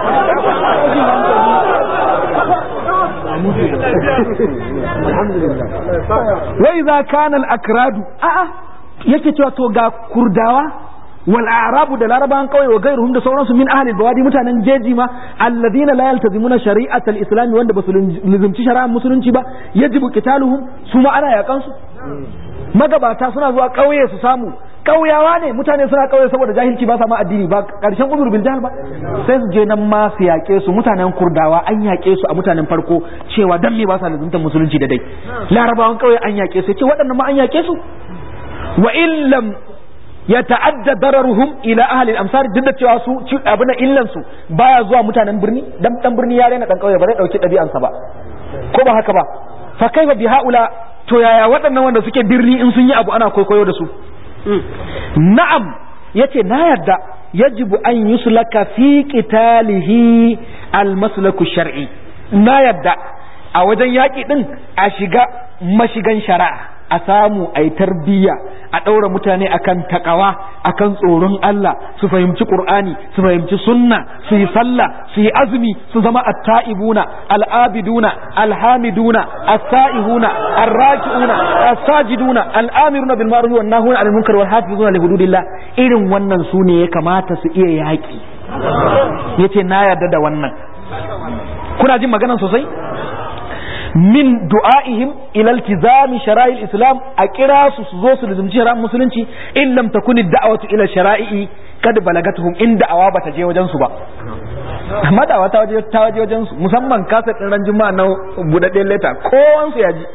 wai za kana al-akradu a'a yake cewa to ga kurdawa wal a'rabu da larabawan kawai wa gairuhum da sauransu min ahli bawadi mutanen jeji ma alladhina la yaltazimuna shari'at al-islam wanda basu lizumci shari'ar musulunci ba yajibu qitaluhum su ma ana yakan su magabata suna zuwa kauye su samu kauyawa ne mutane suna kauye saboda jahilci ba sa ma addini ba karshen uzur bil jahl ba sai su je nan ma su yaƙe su mutanen kurdawa an yaƙe su a mutanen farko cewa dan me ba sa lazumtar musulunci da dai larabawan kauye an yaƙe su ce waɗannan ma an yaƙe su wa illam ya ta'adda dararuhum ila ahli al-amsar duk da cewa su abin illan su baya zuwa mutanen birni dan dan birni ya rena dan kauye ba zai dauki ɗabi'ansa ba ko ba haka ba fa kaifa bi haula to yaya waɗannan wanda suke birni in sun yi abu ana kwaikwayo da su na'am yace na yarda yajibu an yuslaka fi qitalihi almaslaku shar'i na yarda a wajen yaƙi din a shiga mashigan shari'a a samu a yi tarbiyya a ɗaura mutane akan takawa akan tsoron Allah su fahimci Qur'ani su fahimci sunna su yi sallah su yi azumi su zama atta'ibuna al'abiduna alhamiduna as-sa'ihuna ar-raki'una as-sajiduna al'amiruna bil ma'ruf wan nahuna 'anil munkar wal hafizuna li hududillah irin wannan su ne ya kamata su iya yaki yace na yarda da wannan kuna jin maganan sosai min du'a'ihim ila iltizami shara'il islam a kira su su zo su lizumci shari'ar musulunci in lam takuni da'watu ila shara'i kad balagatuhum in da'awa bata je wajen su ba amma da'awa ta waje ta waje wajen su musamman kasa din ran juma'a na budadden leta kowan su ya ji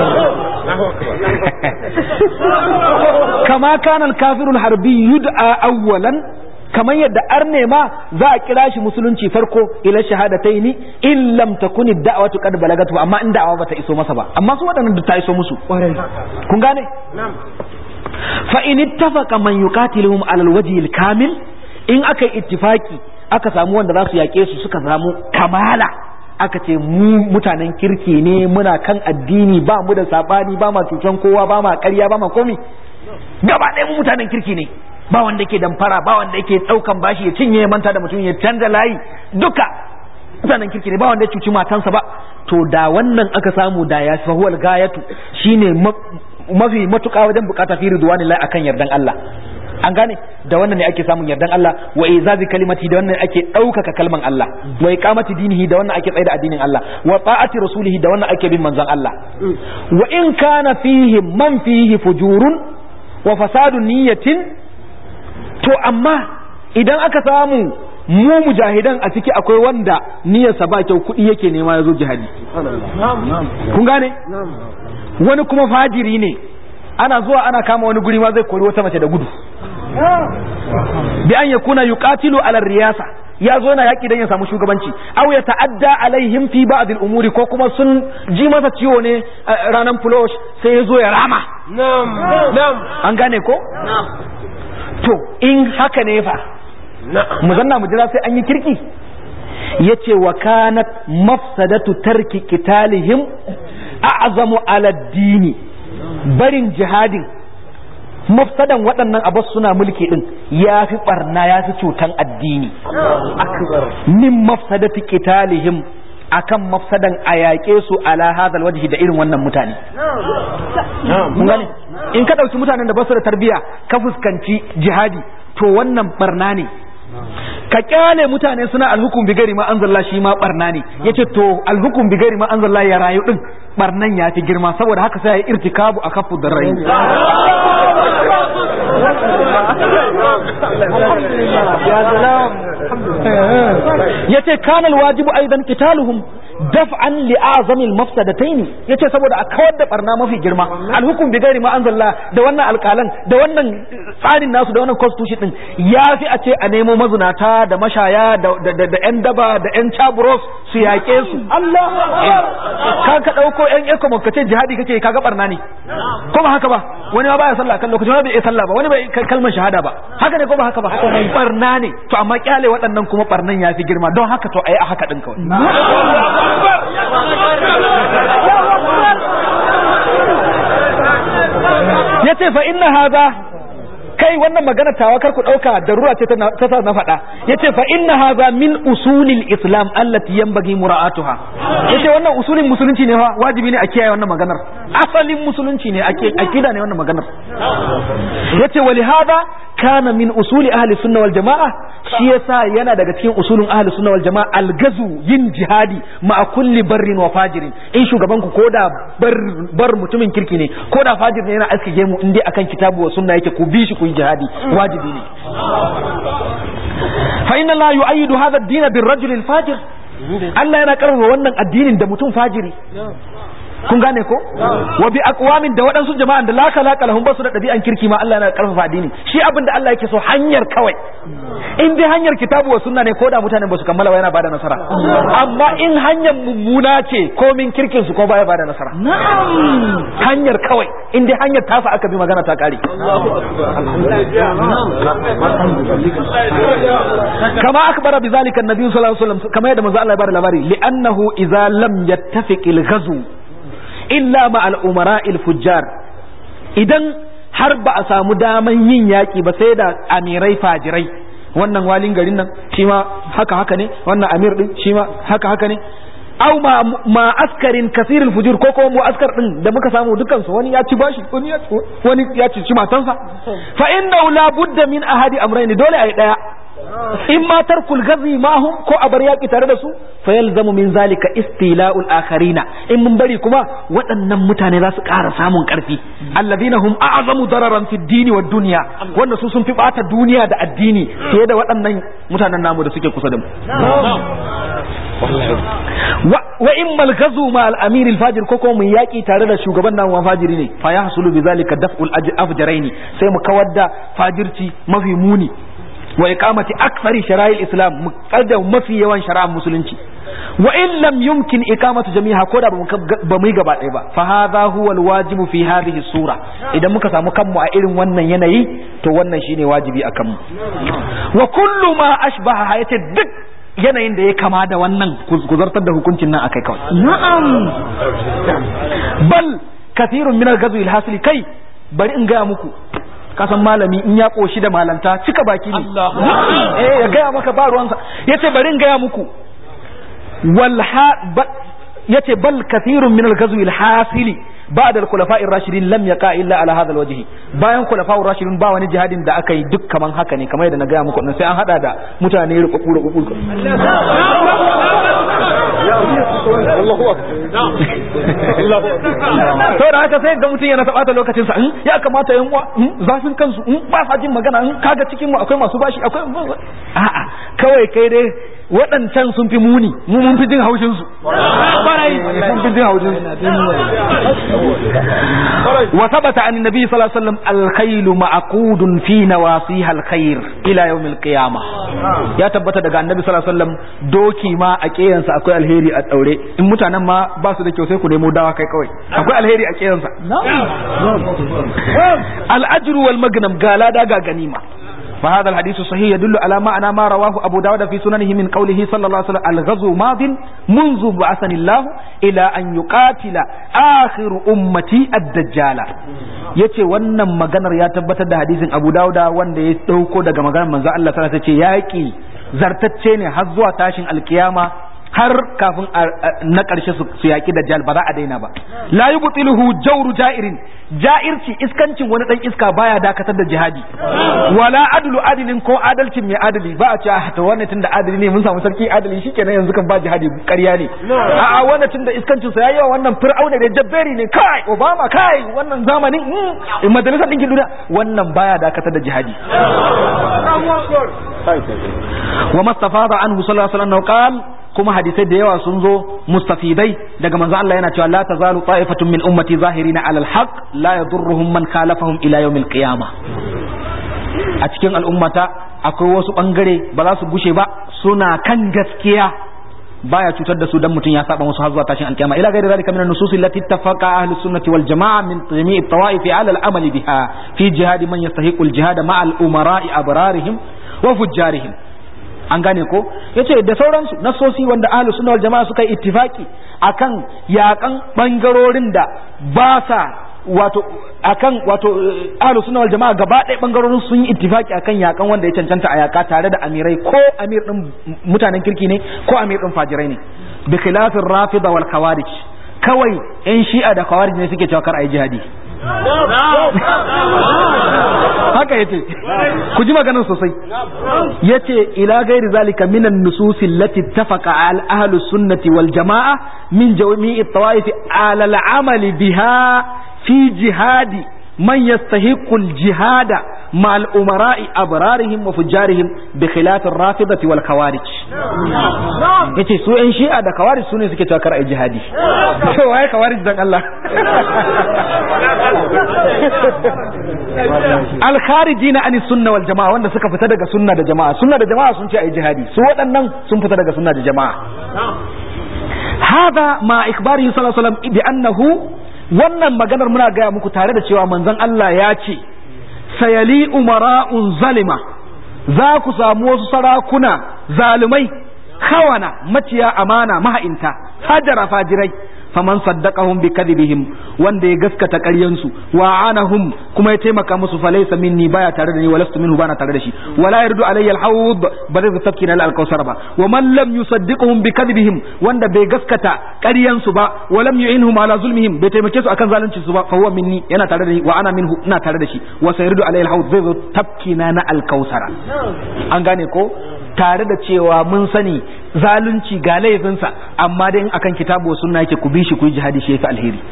kama kana al-kafirul harbi yud'a awwalan kamar yadda arne ma za a kira shi musulunci farko ila shahadataini in lam takuni da'watu qad balagatu amma in da'awa bata iso masa ba amma su waɗannan da ta iso musu kun gane fa in ittafaqa man yuqatiluhum ala alwajhi alkamil in aka yi ittifaki aka samu wanda za su yake su suka samu kamala aka ce mu mutanen kirki ne muna kan addini ba mu da sabani ba ma cutan kowa ba ma ƙarya ba ma komi gaba ɗaya mu mutanen kirki ne ba wanda yake damfara ba wanda yake daukan bashi ya cinye manta da mutum ya canza layi duka mutanen kirki ne ba wanda ya cuci matansa ba to da wannan aka samu da ya fa huwal gayatu shine mafi matuƙa wajen bukata fi ridwanillahi akan yardan Allah an gane da wannan ne ake samun yardan Allah wa izazi kalimati da wannan ake ɗaukaka kalman Allah wa iqamati dinihi da wannan ake tsaida addinin Allah wa ta'ati rasulihi da wannan ake bin manzon Allah wa in kana fihi man fihi fujurun wa fasadu niyyatin to amma idan aka samu mu mujahidan a ciki akwai wanda niyyarsa ba kyau kuɗi yake nema ya zo jihadi kun gane wani kuma fajiri ne ana zuwa ana kama wani guri ma zai kori wata mace da gudu bi an yakuna yuqatilu ala riyasa ya zo na yaki dan ya samu shugabanci aw ya ta'adda alaihim fi ba'd al-umuri ko kuma sun ji masa ciwo ne ranan flush sai ya zo ya rama na'am an gane ko na'am to in haka ne fa mu zanna mu jira sai an yi kirki yace wa kanat mafsadatu tarki qitalihim a'zamu ala dini barin jihadin mafsadan waɗannan abas suna mulki din ya fi barna ya fi cutan addini min mafsadati qitalihim akan mafsadan a yaƙe su ala hadal wajhi da irin wannan mutane mun gane in ka ɗauki mutanen da basu da tarbiya ka fuskanci jihadi to wannan barna ne ka kyale mutane suna alhukum bi gari ma anzalla shi ma barna ne yace to alhukum bi gari ma anzalla ya rayu din barnan ya fi girma saboda haka sai ya irtikabu a kafu da rai yace kana alwajibu aidan qitaluhum daf'an li azamil mafsadataini yace saboda a kawar da barna mafi girma alhukum bi ghairi ma anzalla da wannan alƙalan da wannan tsarin nasu da wannan constitution din yafi a ce a nemo mazunata da mashaya da da da yan daba da yan chaburos su yaƙe su Allah ka ka dauko yan ecomo ka ce jihadi kake kaga barna ne ko ba haka ba wani ma baya sallah kan lokacin wani bai iya sallah ba wani bai kalmar shahada ba haka ne ko ba haka ba barna ne to amma kyale waɗannan kuma barnan yafi girma don haka to ayi a haka din kawai ya ce fa inna haza kai wannan magana tawa kar ku dauka darura ce ta sa na faɗa yace fa inna haza min usulil islam allati yanbaghi mura'atuha yace wannan usulin musulunci ne fa wajibi ne a kiyaye wannan maganar asalin musulunci ne ake akida ne wannan maganar yace wali hada kana min usuli ahli sunna wal jamaa shi yasa yana daga cikin usulin ahli sunna wal jamaa algazu yin jihadi ma kulli barrin wa fajirin in shugaban ku koda bar bar mutumin kirki ne koda fajir ne yana aske gemu in dai akan kitabu wa sunna yake ku bi shi ku yi jihadi wajibi ne fa inna la yu'ayyidu hadha ad-din bir-rajul al-fajir Allah yana karfafa wannan addinin da mutum fajiri kun gane ko wa bi aqwamin da waɗansu jama'an da la khalaqa lahum basu da ɗabi'an kirki ma Allah yana karfafa addini shi abin da Allah yake so hanyar kawai in dai hanyar kitabu wa sunna ne ko da mutanen ba su kammala yana bada nasara amma in hanyar mummuna ce ko min kirkin su ko baya bada nasara hanyar kawai in dai hanyar tasa aka bi magana ta kare kama akbara bizalika annabi sallallahu alaihi wasallam kama yadda manzo Allah ya bada labari li'annahu idza lam yattafiq al-ghazw illa ma al'umara fujjar idan har ba a samu daman yin yaƙi ba sai da amirai fajirai wannan walin garin nan shi ma haka haka ne wannan amir din shi ma haka haka ne au ma, ma askarin kasirul fujur ko kuma mu askar din da muka samu dukan su wani ya ci bashi wani ya wani ya ci matansa fa inna la budda min ahadi amrayni dole ai daya in ma tarkul gazi mahum ko a bar yaki tare da su fa yalzamu min zalika istila'ul akharina in mun bari kuma waɗannan mutane za su ƙara samun ƙarfi alladhina hum a'zamu dararan fi dini wa dunya wanda su sun fi bata duniya da addini fiye da waɗannan mutanen namu da suke kusa da mu wa in mal gazu ma al amir al fajir ko kuma mun yaki tare da shugaban namu fajiri ne fa yahsulu bi zalika daf'ul afjaraini sai mu kawar da fajirci mafi muni wa iqamati akthari shara'il islam mu kada mafi yawan shari'ar musulunci wa in lam yumkin iqamatu jami'a ko da ba mu yi gaba ɗaya ba fa hadha huwa alwajibu fi hadhihi sura idan muka samu kanmu a irin wannan yanayi to wannan shine wajibi akan mu wa kullu ma ashbaha hayati duk yanayin da ya kama da wannan kuzartar da hukuncin nan akai kawai na'am bal kathirun min al-ghazwi al-hasili kai bari in gaya muku kasan malami in ya koshi da malanta cika baki ne eh ya gaya maka ba ruwansa yace bari in gaya muku wal yace bal kathirun min al-ghazwi al-hasili ba'da al-khulafa'i ar-rashidin lam yaqa illa ala hadha al-wajh bayan khulafa'ur rashidin ba wani jihadin da aka yi duk kaman haka ne kamar yadda na gaya muku sai an hada da mutane rukuku rukuku to da haka sai ga mutum yana taɓata lokacin sa ya kamata yan uwa zafin kansu ba sa jin magana kaga cikin mu akwai masu bashi akwai a'a kawai kai dai waɗancan sun fi muni mu mun fi jin haushin su barai mun fi jin haushin su wa thabata an nabi sallallahu alaihi wasallam al-khayl ma'qudun fi nawasiha al-khair ila yawm al-qiyamah ya tabbata daga annabi sallallahu alaihi wasallam doki ma a kiyansa akwai alheri a daure in mutanen ma ba su da kyau sai ku nemo dawa kai kawai akwai alheri a kiyansa al-ajru wal magnam ga lada ga ganima فهذا الحديث صحيح يدل على معنى ما رواه أبو داود في سننه من قوله صلى الله عليه وسلم الغزو ماض منذ بعثني الله إلى أن يقاتل آخر أمتي الدجال yace wannan maganar ya tabbatar da hadisin Abu Dawuda wanda ya dauko daga maganar manzo Allah sallallahu alaihi wasallam yace yaki zartacce ne har zuwa tashin alkiyama har kafin na ƙarshe su yaƙi da jal ba za a daina ba la yubtiluhu jawru ja'irin ja'irci iskancin wani dan iska baya dakatar da jihadi wala adlu adilin ko adalcin mai adali ba a ce ah to wannan tunda adali ne mun samu sarki adali shikenan yanzu kan ba jihadi ƙarya ne a'a wannan tunda iskancin sa yayi wa wannan fir'auna da jabberi ne kai obama kai wannan zamanin in majalisar dinkin duniya wannan baya dakatar da jihadi wa mastafada anhu sallallahu alaihi wasallam qala kuma hadisai da yawa sun zo mustafidai daga manzo Allah yana cewa la tazalu ta'ifatun min ummati zahirina alal haqq la yadurruhum man khalafahum ila yawmil qiyamah a cikin al'ummata akwai wasu bangare ba za su gushe ba suna kan gaskiya baya cutar da su dan mutum ya saba musu har zuwa tashin alkiyama ila gairi zalika min an-nusus allati ittafaqa ahli sunnati wal jamaa min jami'i at-tawa'if 'ala al-amal biha fi jihad man yastahiqu al-jihad ma'a al-umara'i abrarihim wa fujjarihim an gane ko yace da sauransu nasosi wanda ahlus sunna wal jamaa suka yi ittifaki akan yakan bangarorin da ba sa wato akan wato ahlus sunna wal jamaa gaba ɗaya bangarorin sun yi ittifaki akan yakan wanda ya cancanta a yaka tare da amirai ko amir din mutanen kirki ne ko amir din fajirai ne bi khilafir rafida wal khawarij kawai yan shi'a da khawarij ne suke cewa kar ayi jihadi haka yace ku ji maganar sosai yace ila gairi zalika minan nususi allati ittafaqa al ahlu sunnati wal jamaa min jami'i tawaif ala al amali biha fi jihadi man yastahiqu al jihada ma al umara'i abrarihim wa fujjarihim bi khilaf ar rafidati wal khawarij yace su yan shi'a da khawarij sune suke cewa kar ai jihadi to waye khawarij dan Allah alkharijina ani sunna wal jama'a wanda suka fita daga sunna da jama'a sunna da jama'a sun ce ai jihadi su waɗannan sun fita daga sunna da jama'a hada ma ikbari sallallahu alaihi wasallam bi annahu wannan maganar muna gaya muku tare da cewa manzon Allah ya ce sayali umara'un zalima za ku samu wasu sarakuna zalumai kawana maciya amana maha'inta hajara fajirai faman saddaqahum bi kadhibihim wanda ya gaskata ƙaryansu wa anahum kuma ya taimaka musu falaysa minni baya tare da ni walastu minhu bana tare da shi wala yardu alayya alhawd ba zai tafki na alkausar ba wa man lam yusaddiqhum bi kadhibihim wanda bai gaskata ƙaryansu ba wa lam yu'inhum ala zulmihim bai taimake su akan zalunci su ba fa huwa minni yana tare da ni wa ana minhu ina tare da shi wa sayardu alayya alhawd zai zo tafki na na alkausara an gane ko tare da cewa mun sani zalunci ga laifinsa amma dai in akan kitabu sunna yake ku bi shi ku yi jihadi shi yafi alheri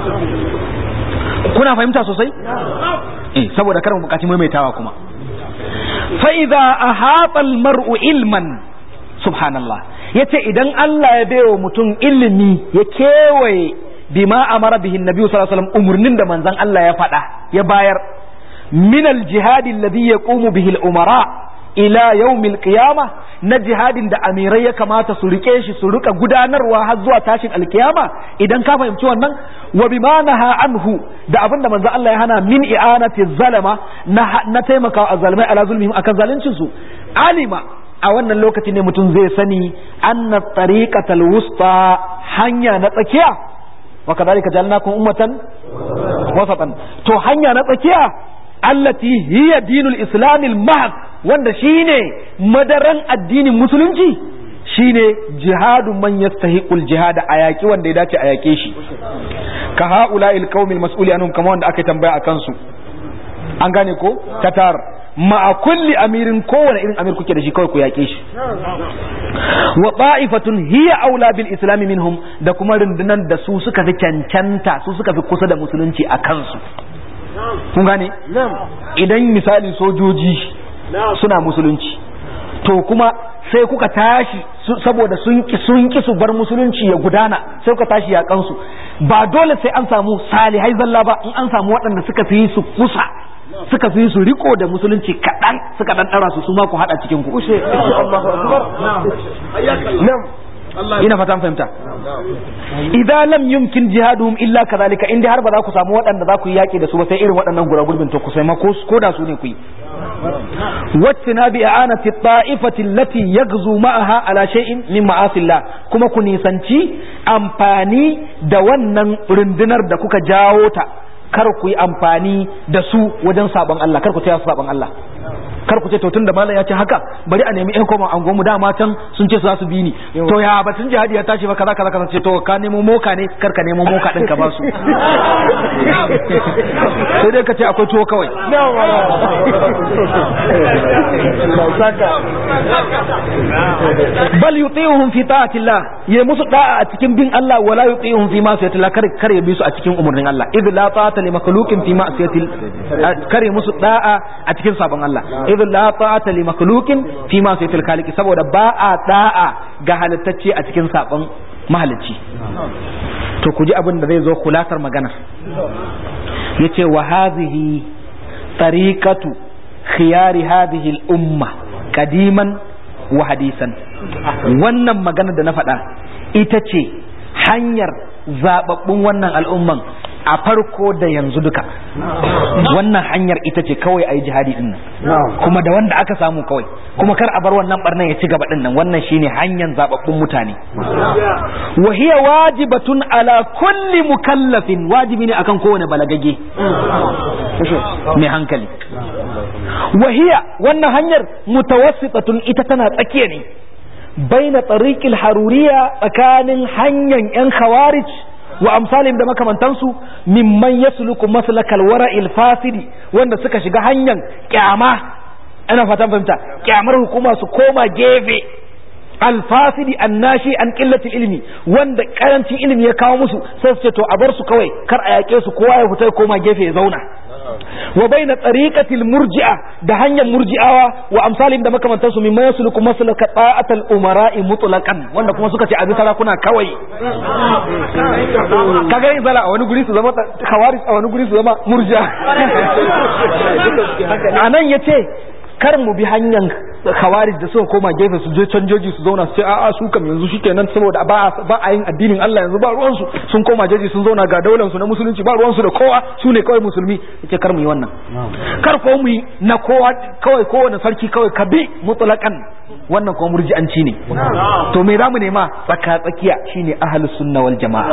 kuna fahimta sosai eh saboda karin bukaci maimaitawa kuma fa idza ahata al mar'u ilman subhanallah yace idan Allah ya baiwa mutum ilimi ya kewaye bima amara bihi annabi sallallahu alaihi wasallam umurnin da manzon Allah ya faɗa ya bayar min al jihadi alladhi yaqumu bihi al umara ila yaumil qiyama na jihadin da amirai ya kamata su rike shi su rika gudanarwa har zuwa tashin alkiyama idan ka fahimci wannan wa bima naha anhu da abin da manzo Allah ya hana min i'anati zalama na, na taimakawa azzalimai ala zulmihim akan zaluncin su alima a wannan lokaci ne mutum zai sani anna tariqatal wusta hanya na tsakiya wa kadhalika ja'alnakum ummatan wasatan to hanya na tsakiya allati hiya dinul islamil mahd wanda shine madaran addinin musulunci shine jihadu man yastahiqul jihad a yaki wanda ya dace a yake shi ka haula'il qaumil mas'uli anhum kama wanda aka tambaya akan su an gane ko tatar ma'a kulli amirin kowane irin amir kuke da shi kawai ku yake shi wa ta'ifatun hiya aula bil islam minhum da kuma rundunan da su suka fi cancanta su suka fi kusa da musulunci a kansu kun gane idan misali sojoji suna musulunci to kuma sai kuka tashi saboda sun ki sun ki su bar musulunci ya gudana sai kuka tashi yakan su ba dole sai an samu salihai zalla ba in an samu waɗanda suka fi su kusa suka fi su riko da musulunci kaɗan suka ɗan ɗara su su ma ku haɗa cikin ku ina fatan fahimta idan lam yumkin jihaduhum illa kadhalika inda har ba za ku samu waɗanda za ku yi yaƙi da su ba sai irin waɗannan guragurbin to ku sai ma ko da su ne ku yi wacce bi a'anati ta'ifati allati yaghzu ma'aha ala shay'in min ma'asillah kuma ku nisanci amfani da wannan rundunar da kuka jawo ta kar ku yi amfani da su wajen sabon Allah kar ku taya su sabon Allah kar ku ce to tunda malam ya ce haka bari a nemi ƴan koma angon mu dama can sun ce su za su bi ni to ya batun jihadi ya tashi ba kaza kaza kaza ce to ka nemo moka ne kar ka nemo moka din ka ba su sai dai ka ce akwai tuwo kawai bal yuti'uhum fi ta'atillah ya musu da'a a cikin bin Allah wala yuti'uhum fi ma'siyatillah kar kar ya bi su a cikin umurnin Allah idh la ta'ata li makhluqin fi ma'siyatil kar ya musu da'a a cikin sabon Allah idh la ta'ata li makhluqin fi ma'siyatil khaliq saboda ba a da'a ga halittacce a cikin sabon mahalicci to ku ji abin da zai zo kulasar maganar yace wa hadhihi tariqatu khiyari hadhihi al-umma qadiman wa hadisan wannan magana da na faɗa ita ce hanyar zababbun wannan al'umman a farko da yanzu duka wannan hanyar ita ce kawai a yi jihadi din nan kuma da wanda aka samu kawai kuma kar a bar wannan barnan ya ci gaba din nan wannan shine hanyar zababbun mutane wa hiya wajibatun ala kulli mukallafin wajibi ne akan kowane balagage mai hankali wa hiya wannan hanyar mutawassitatun ita tana tsakiya ne baina tariqil haruriya tsakanin hanyar yan khawarij wa amsalin da makamantansu mimman yasluku maslakal wara'il fasidi wanda suka shiga hanyar kyama ana fatan fahimta kyamar hukuma su koma gefe alfasidi annashi an qillati ilmi wanda karancin ilimi ya kawo musu sai su ce to a bar su kawai kar a yake su kowa ya fita ya koma gefe ya zauna wa baina tariqatil murji'a da hanyar murji'awa wa amsalin da makamantansu mimma yasluku maslaka ta'atal umara'i mutlaqan wanda kuma suka ce abi sarakuna kawai kaga yin zala a wani guri su zama khawarij a wani guri su zama murji'a anan yace kar mu bi hanyar khawarij da suka koma gefe su je canjoji su zauna su ce a'a su kam yanzu shikenan saboda ba ba a yin addinin Allah yanzu ba ruwan su sun koma jeji sun zauna ga daular su na musulunci ba ruwan su da kowa su ne kawai musulmi yace kar mu yi wannan kar ko mu yi na kowa kawai kowane sarki kawai ka bi mutlaqan wannan kuma murji'anci ne to me zamu nema tsaka tsakiya shine ahlus sunna wal jamaa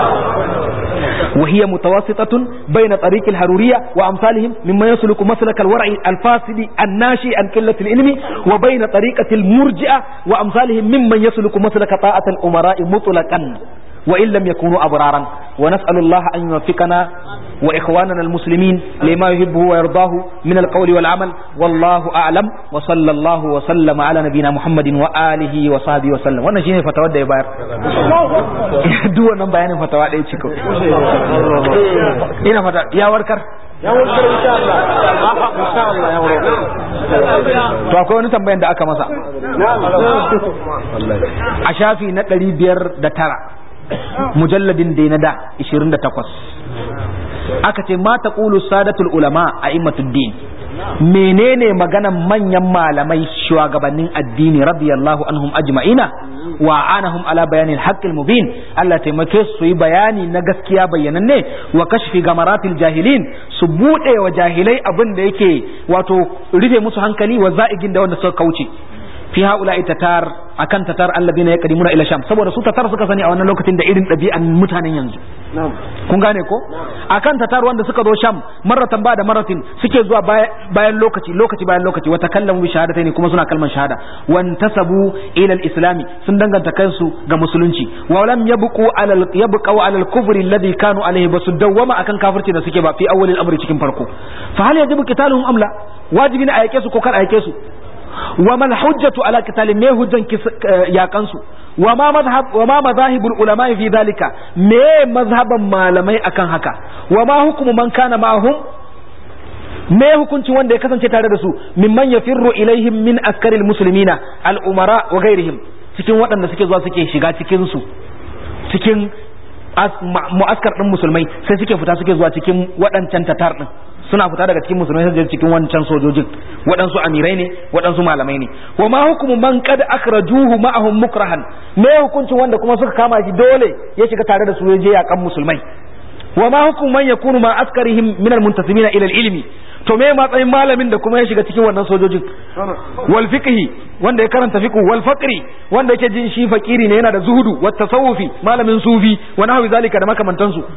وهي متوسطة بين طريق الهرورية وأمثالهم مما يسلك مسلك الورع الفاسد الناشئ عن قلة العلم وبين طريقة المرجئة وأمثالهم ممن يسلك مسلك طاعة الأمراء مطلقا وإن لم يكونوا أبرارا ونسأل الله أن يوفقنا وإخواننا المسلمين لما يحبه ويرضاه من القول والعمل والله أعلم وصلى الله وسلم على نبينا محمد وآله وصحبه وسلم wannan shine fatawa da ya bayar duk wannan bayanin fatawa da ya ciko ina fata ya warkar ya warkar insha Allah insha Allah ya warkar to akwai wani tambayan da aka masa a shafi na ɗari biyar da tara mujalladin da na da 28 aka ce ma taqulu sadatul ulama a din menene maganan manyan malamai shugabannin addini radiyallahu anhum ajma'ina wa anahum ala bayanil haqqil mubin Allah taimake su yi bayani na gaskiya bayyananne wa kashfi gamaratil jahilin su bude wa jahilai abin da yake wato rufe musu hankali wa za'igin da wanda suka kauce fi haula tatar akan tatar alladina yaqdimuna ila sham saboda su tatar suka sani a wannan lokacin da irin ɗabi'an mutanen yanzu kun gane ko akan tatar wanda suka zo sham marratan ba da marratin suke zuwa bayan lokaci lokaci bayan lokaci wa takallamu bi shahadataini kuma suna kalman shahada wan tasabu ila al-islami sun danganta kansu ga musulunci wa lam yabqu ala yabqu ala al-kufri alladhi kanu alayhi basu dawwama akan kafirci da suke ba fi awwalil amri cikin farko fa hal yajibu qitaluhum amla wajibi ne a yake su ko kar a yake su وما الحجة على قتال ما هجن يا كنسو وما مذهب وما مذاهب العلماء في ذلك ما مذهب malamai akan haka وما حكم من كان معهم me hukunci wanda ya kasance tare da su mimman yafirru ilaihim min askaril muslimina al umara wa ghairihim cikin waɗanda suke zuwa suke shiga cikin su cikin mu'askar din musulmai sai suke fita suke zuwa cikin waɗancan tatar din suna fita daga cikin musulmai sai cikin wancan sojojin waɗansu amirai ne waɗansu malamai ne wa ma hukumu man qad akhrajuhu ma'ahum mukrahan me hukuncin wanda kuma suka kama shi dole ya shiga tare da su ya je yakan musulmai wa ma hukumu man yakunu ma askarihim min almuntasimina ila ilmi to me matsayin malamin da kuma ya shiga cikin wannan sojojin wal fiqhi wanda ya karanta fiqh wal faqri wanda yake jin shi fakiri ne yana da zuhudu wat tasawufi malamin sufi wa nahwi zalika da makamantansu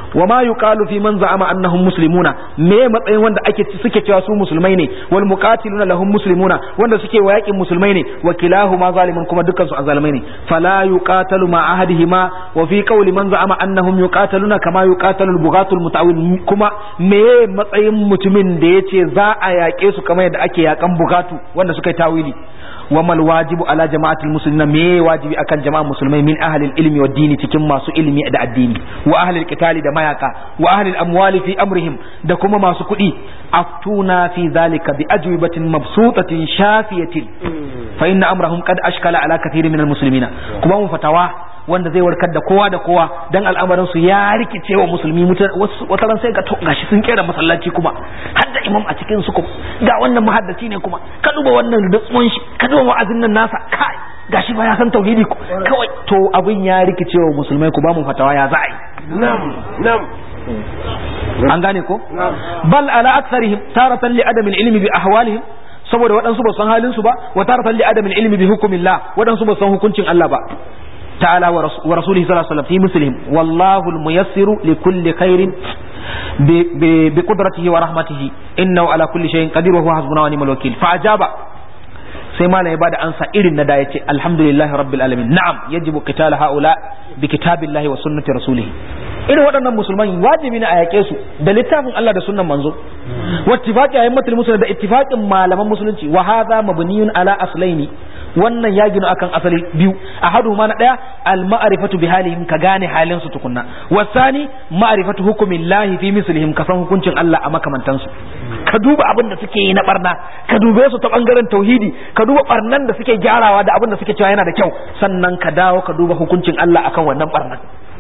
wa ma yuqalu fi man za'ama annahum muslimuna me matsayin wanda ake suke cewa su musulmai ne wal muqatiluna lahum muslimuna wanda suke wa yakin musulmai ne wa kilahuma zalimun kuma dukkan su azalimai ne fala yuqatalu ma ahadihima wa fi qawli man za'ama annahum yuqataluna kama yuqatalu al-bughatul mutawil kuma me matsayin mutumin da yace za a yaƙe su kamar yadda ake yakan bugatu wanda suka yi tawili wa mal wajibu ala jama'atil muslimina me wajibi akan jama'a musulmai min ahli ilmi wa dini cikin masu ilmi da addini wa ahli qitali da mayaka wa ahli amwali fi amrihim da kuma masu kuɗi aftuna fi zalika bi ajwibatin mabsutatin shafiyatin fa inna amrahum qad ashkala ala kathirin min al muslimina kuma mun fatawa wanda zai warkar da kowa da kowa dan al'amarin su ya rikice wa musulmi wata ran sai ga to gashi sun kera masallaci kuma har da imam a cikin su kuma ga wannan muhaddaci ne kuma ka duba wannan rutsuwan shi ka duba wa'azin nan nasa kai gashi ba ya san tauhidi kawai to abin ya rikice wa musulmai ku ba mu fatawa ya za a yi نعم نعم an gane ko bal ala aktharihim taratan li adamil ilmi bi ahwalihim saboda waɗansu ba san halin su ba wa taratan li adamil ilmi bi hukumillah waɗansu ba san hukuncin Allah ba تعالى ورسوله صلى الله عليه وسلم في مسلم والله الميسر لكل خير بقدرته ورحمته إنه على كل شيء قدير وهو حسبنا ونعم الوكيل فأجاب sai malam ya bada ansa irin na da yace alhamdulillahi rabbil alamin na'am yajibu qital haula bi kitabillahi wa sunnati rasulih irin waɗannan musulman wajibi ne a yaƙe su da littafin Allah da sunnan manzo wa ittifaqi ayyamatul muslimin da ittifaqin malaman musulunci wa hadha mabniyun ala aslaini wannan ya gina akan asali biyu ahadu ma na daya al ma'rifatu bi halihim ka gane halin su tukunna wasani ma'rifatu hukumillahi fi mislihim ka san hukuncin Allah a makamantan su ka duba abin da suke yi na barna ka dube su ta bangaren tauhidi ka duba barnan da suke gyarawa da abin da suke cewa yana da kyau sannan ka dawo ka duba hukuncin Allah akan wannan barnan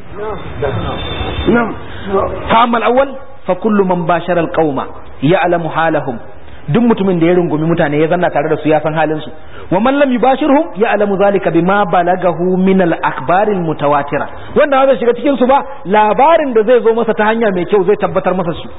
نعم فأما الأول فكل من باشر القوم يعلم حالهم duk mutumin da ya rungumi mutane ya zanna tare da su ya san halin su wa man lam yubashirhum ya'lamu zalika bima balagahu min al akhbar al mutawatira wanda ba zai shiga cikin su ba labarin da zai zo masa ta hanya mai kyau zai tabbatar masa su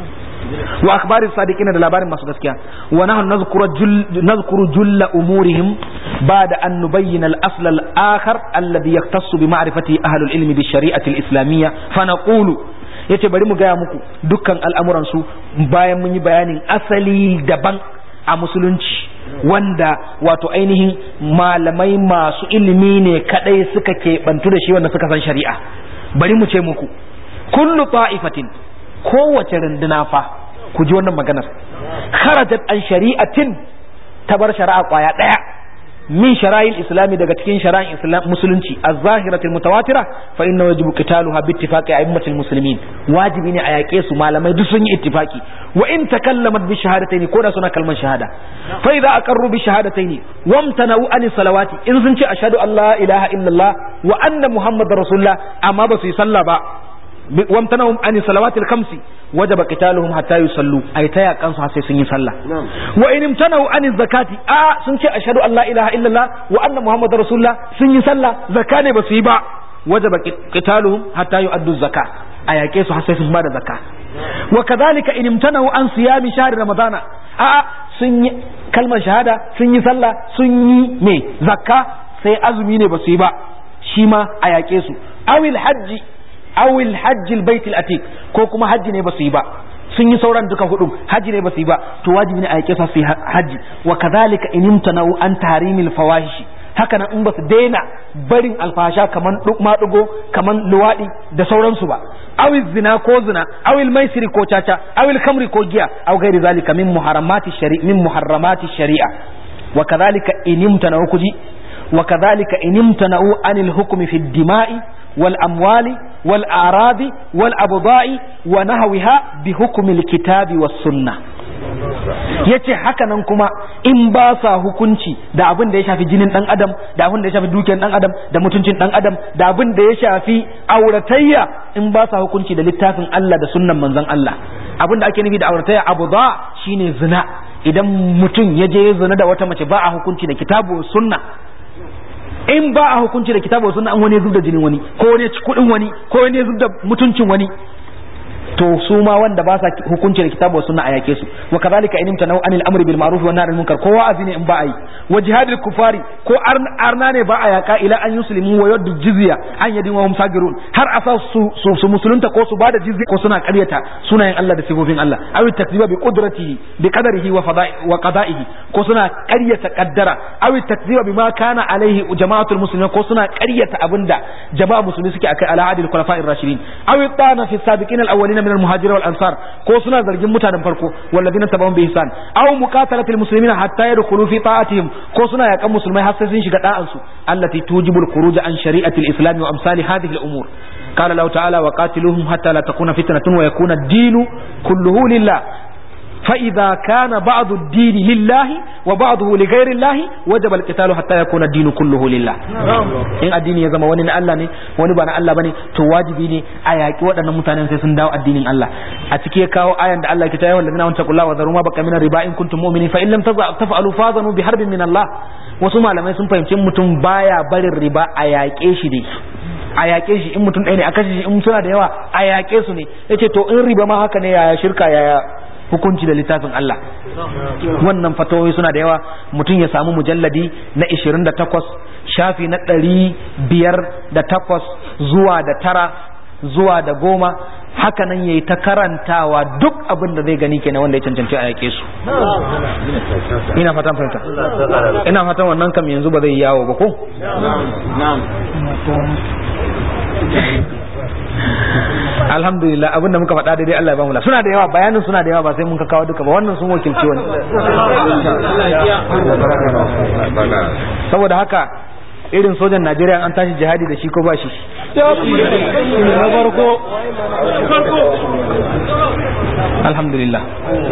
wa akhbari sadiqina da labarin masu gaskiya wa nahnu nazkuru jull nazkuru julla umurihim ba'da an nubayyana al asl al akhar alladhi yaktassu bi ma'rifati ahli al ilmi bi shari'ati al islamiyya fa naqulu yace bari mu gaya muku dukkan al'amuran su bayan mun yi bayanin asali daban a musulunci wanda wato ainihin malamai masu ilimi ne kadai suka keɓantu da shi wanda suka san shari'a bari mu ce muku kullu ta'ifatin kowace runduna fa ku ji wannan maganar kharajat an shari'atin ta bar shari'a kwaya daya min shara'il islami daga cikin shara'in islam musulunci az-zahiratil mutawatira fa inna wajibu qitaluha bi ittifaqi a'immatil muslimin wajibi ne a yaƙe su malamai duk sun yi ittifaki wa in takallamat bi shahadataini ko da suna kalman shahada fa idza aqarru bi shahadataini wamtana'u an salawati in sun ce ashhadu an la ilaha illallah wa anna muhammadar rasulullah amma ba su yi sallah ba wamtanahum an salawati al-khamsi wajaba qitaluhum hatta yusallu ay ta yakan su sai sun yi sallah wa in imtanahu an zakati a sun ce ashhadu an la ilaha illallah wa anna muhammadar rasulullah sun yi sallah zakka ne ba su yi ba wajaba qitaluhum hatta yu'addu zakka a yake su har sai sun bada zakka wa kadhalika in imtanahu an siyami shahr ramadana a sun yi kalmar shahada sun yi sallah sun yi me zakka sai azumi ne ba su yi ba shi ma a yake su awil hajji awil hajjil baitul atiq ko kuma hajji ne ba su yi ba sun yi sauran duka hudu hajji ne ba su yi ba to wajibi ne a yake su yi hajji wa kadhalika in imtana'u an tarimil fawahishi haka nan in ba su daina barin alfasha kaman maɗugo kaman luwaɗi da sauransu ba awil zina ko zina awil maisiri ko caca awil kamri ko giya aw gairi zalika min muharramati shari'a min muharramati shari'a wa kadhalika in imtana'u kuji wa kadhalika in imtana'u anil hukmi fi dima'i والأموال والأعراض والأبضاء ونهوها بحكم الكتاب والسنة yace haka nan kuma in ba sa hukunci da abin da ya shafi jinin dan adam da abin da ya shafi dukiyar dan adam da mutuncin dan adam da abin da ya shafi auratayya in ba sa hukunci da littafin Allah da sunnan manzon Allah abin da ake nufi da auratayya abu ba shine zina idan mutum ya je zina da wata mace ba a hukunci da kitabu sunna in ba a hukunci da kitabu sunna an wani zub da jinin wani ko wani ci kudin wani ko wani zub da mutuncin wani to su ma wanda ba sa hukunci da kitabu wa sunna a yake su wa kadhalika in imtanu anil amri bil ma'ruf wa nahy anil munkar ko wa'azi ne in ba a yi wa jihadil kufari ko arna ne ba a yaka ila an yuslimu wa yaddu jizya an yadin wa hum sagirun har a sa su su musulunta ko su bada jizya ko suna ƙaryata sunayen Allah da sifofin Allah aw takziba bi qudratihi bi qadarihi wa fada'i wa qada'ihi ko suna ƙaryata qaddara aw takziba bima kana alaihi jama'atul muslimin ko suna ƙaryata abinda jama'a musulmi suke akai ala adil khulafa'ir rashidin aw tana fi sabiqin al awwalin min al muhajirin wal ansar ko suna zargin mutanen farko walladina tabawun bi ihsan aw muqatalatil muslimin hatta yadkhulu fi ta'atihim ko suna yakan musulmai har sai sun shiga da'an su allati tujibul khuruj an shari'atil islam wa amsali hadhihi al umur قال الله تعالى وقاتلوهم حتى لا تكون فتنة ويكون الدين كله لله فإذا كان بعض الدين لله وبعضه لغير الله وجب القتال حتى يكون الدين كله لله in addini ya zama wani na Allah ne wani ba na Allah bane to wajibi ne a yaƙi waɗannan mutanen sai sun dawo addinin Allah a ciki ya kawo ayan da Allah ke ta yawan ladina wanta kullawa wa zaruma baka min riba in kuntum mu'minin fa in lam taf'alu fazanu bi harbin min Allah wasu malamai sun fahimci mutum baya barin riba a yaƙe shi ne a yaƙe shi in mutum ɗaya ne a kashe shi in suna da yawa a yaƙe su ne yace to in riba ma haka ne yaya shirka yaya hukunci da littafin Allah wannan fatawoyi suna da yawa mutum ya samu mujalladi na 28 shafi na ɗari biyar da takwas zuwa da tara zuwa da goma haka nan yayi ta karantawa duk abin da zai gani kenan wanda ya cancanci a yake su ina fatan fahimta ina fatan wannan kam yanzu ba zai yawo ba ko alhamdulillah abinda muka faɗa daidai Allah ya ba mu suna da yawa bayanin suna da yawa ba sai mun ka kawo duka ba wannan sun wakilci wani saboda haka irin sojan Najeriya an tashi jihadi da shi ko ba shi na farko alhamdulillah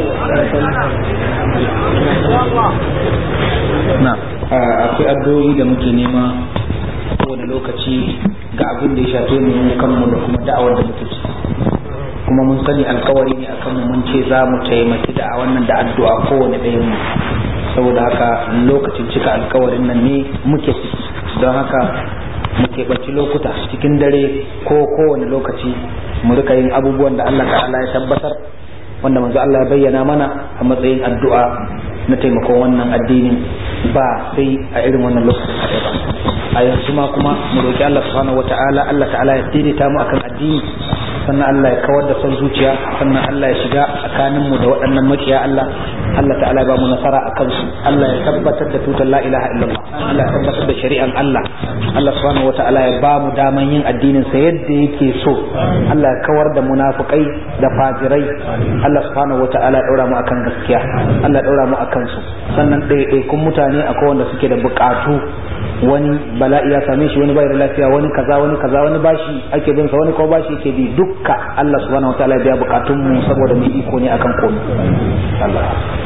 na akwai addu'o'i da muke nema kowane lokaci ga abin da ya shafe mu kanmu da kuma da'awar da muke ci kuma mun sani alkawari ne akan mu mun ce za mu taimaki da wannan da addu'a kowane ɗayan mu saboda haka lokacin cika alkawarin nan ne muke don haka mu keɓanci lokuta cikin dare ko kowane lokaci mu rika yin abubuwan da Allah ta'ala ya tabbatar wanda manzo Allah ya bayyana mana a matsayin addu'a na taimakon wannan addinin ba sai a irin wannan lokacin kaɗai ba a yanzu ma kuma mu roki Allah subhanahu wata'ala Allah ta'ala ya daidaita mu akan addini sannan Allah ya kawar da son zuciya sannan Allah ya shiga tsakanin mu da waɗannan makiya Allah Allah ta'ala ya ba mu nasara akan su Allah ya tabbatar da tutar la ilaha illallah Allah ya tabbatar da shari'an Allah Allah subhanahu wata'ala ya ba mu daman yin addinin sa yadda yake so Allah ya kawar da munafukai da fajirai Allah subhanahu wata'ala ya daura mu akan gaskiya Allah ya daura mu akan su sannan ɗaiɗaikun mutane akwai wanda suke da buƙatu wani bala'i ya same shi wani bai da lafiya wani kaza wani kaza wani bashi ake bin sa wani ko bashi yake bi dukka Allah subhanahu wataala ya biya bukatun mu saboda mu iko ne akan komai Allah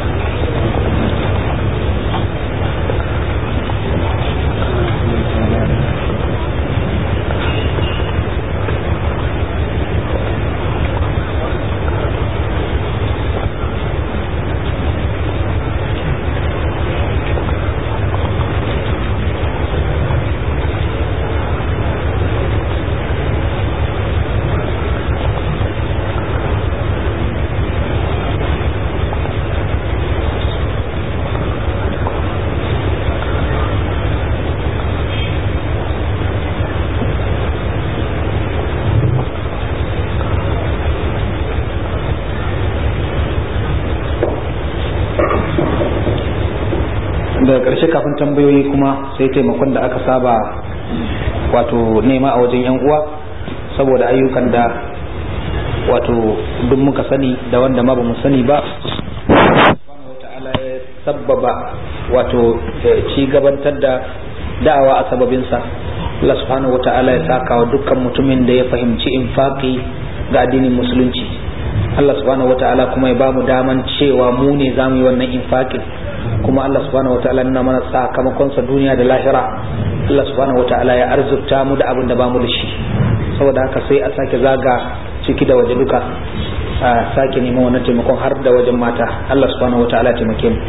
daga ƙarshe kafin tambayoyi kuma sai taimakon da aka saba wato nema a wajen yan uwa saboda ayyukan da wato duk muka sani da wanda ma bamu sani ba ta'ala ya sabbaba wato ci gabantar da da'awa a sababinsa Allah subhanahu wa ta'ala ya saka wa dukkan mutumin da ya fahimci infaki ga addinin musulunci Allah subhanahu wa ta'ala kuma ya bamu daman cewa mu ne zamu yi wannan infakin kuma Allah subhanahu wataala nuna mana sakamakon sa duniya da lahira Allah subhanahu wataala ya arzurta mu da abin da bamu da shi saboda haka sai a sake zaga ciki da waje duka a sake neman wannan taimakon har da wajen mata Allah subhanahu wataala ya taimake mu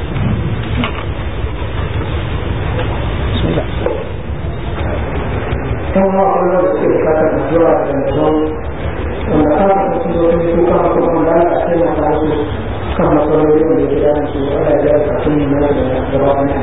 kuma akwai wanda suke bukatar addu'a da mutum wanda ka ga su zo ne su kan kuma da a taimaka su kan matsaloli da ke da su ana da kafin mu na da gaba ne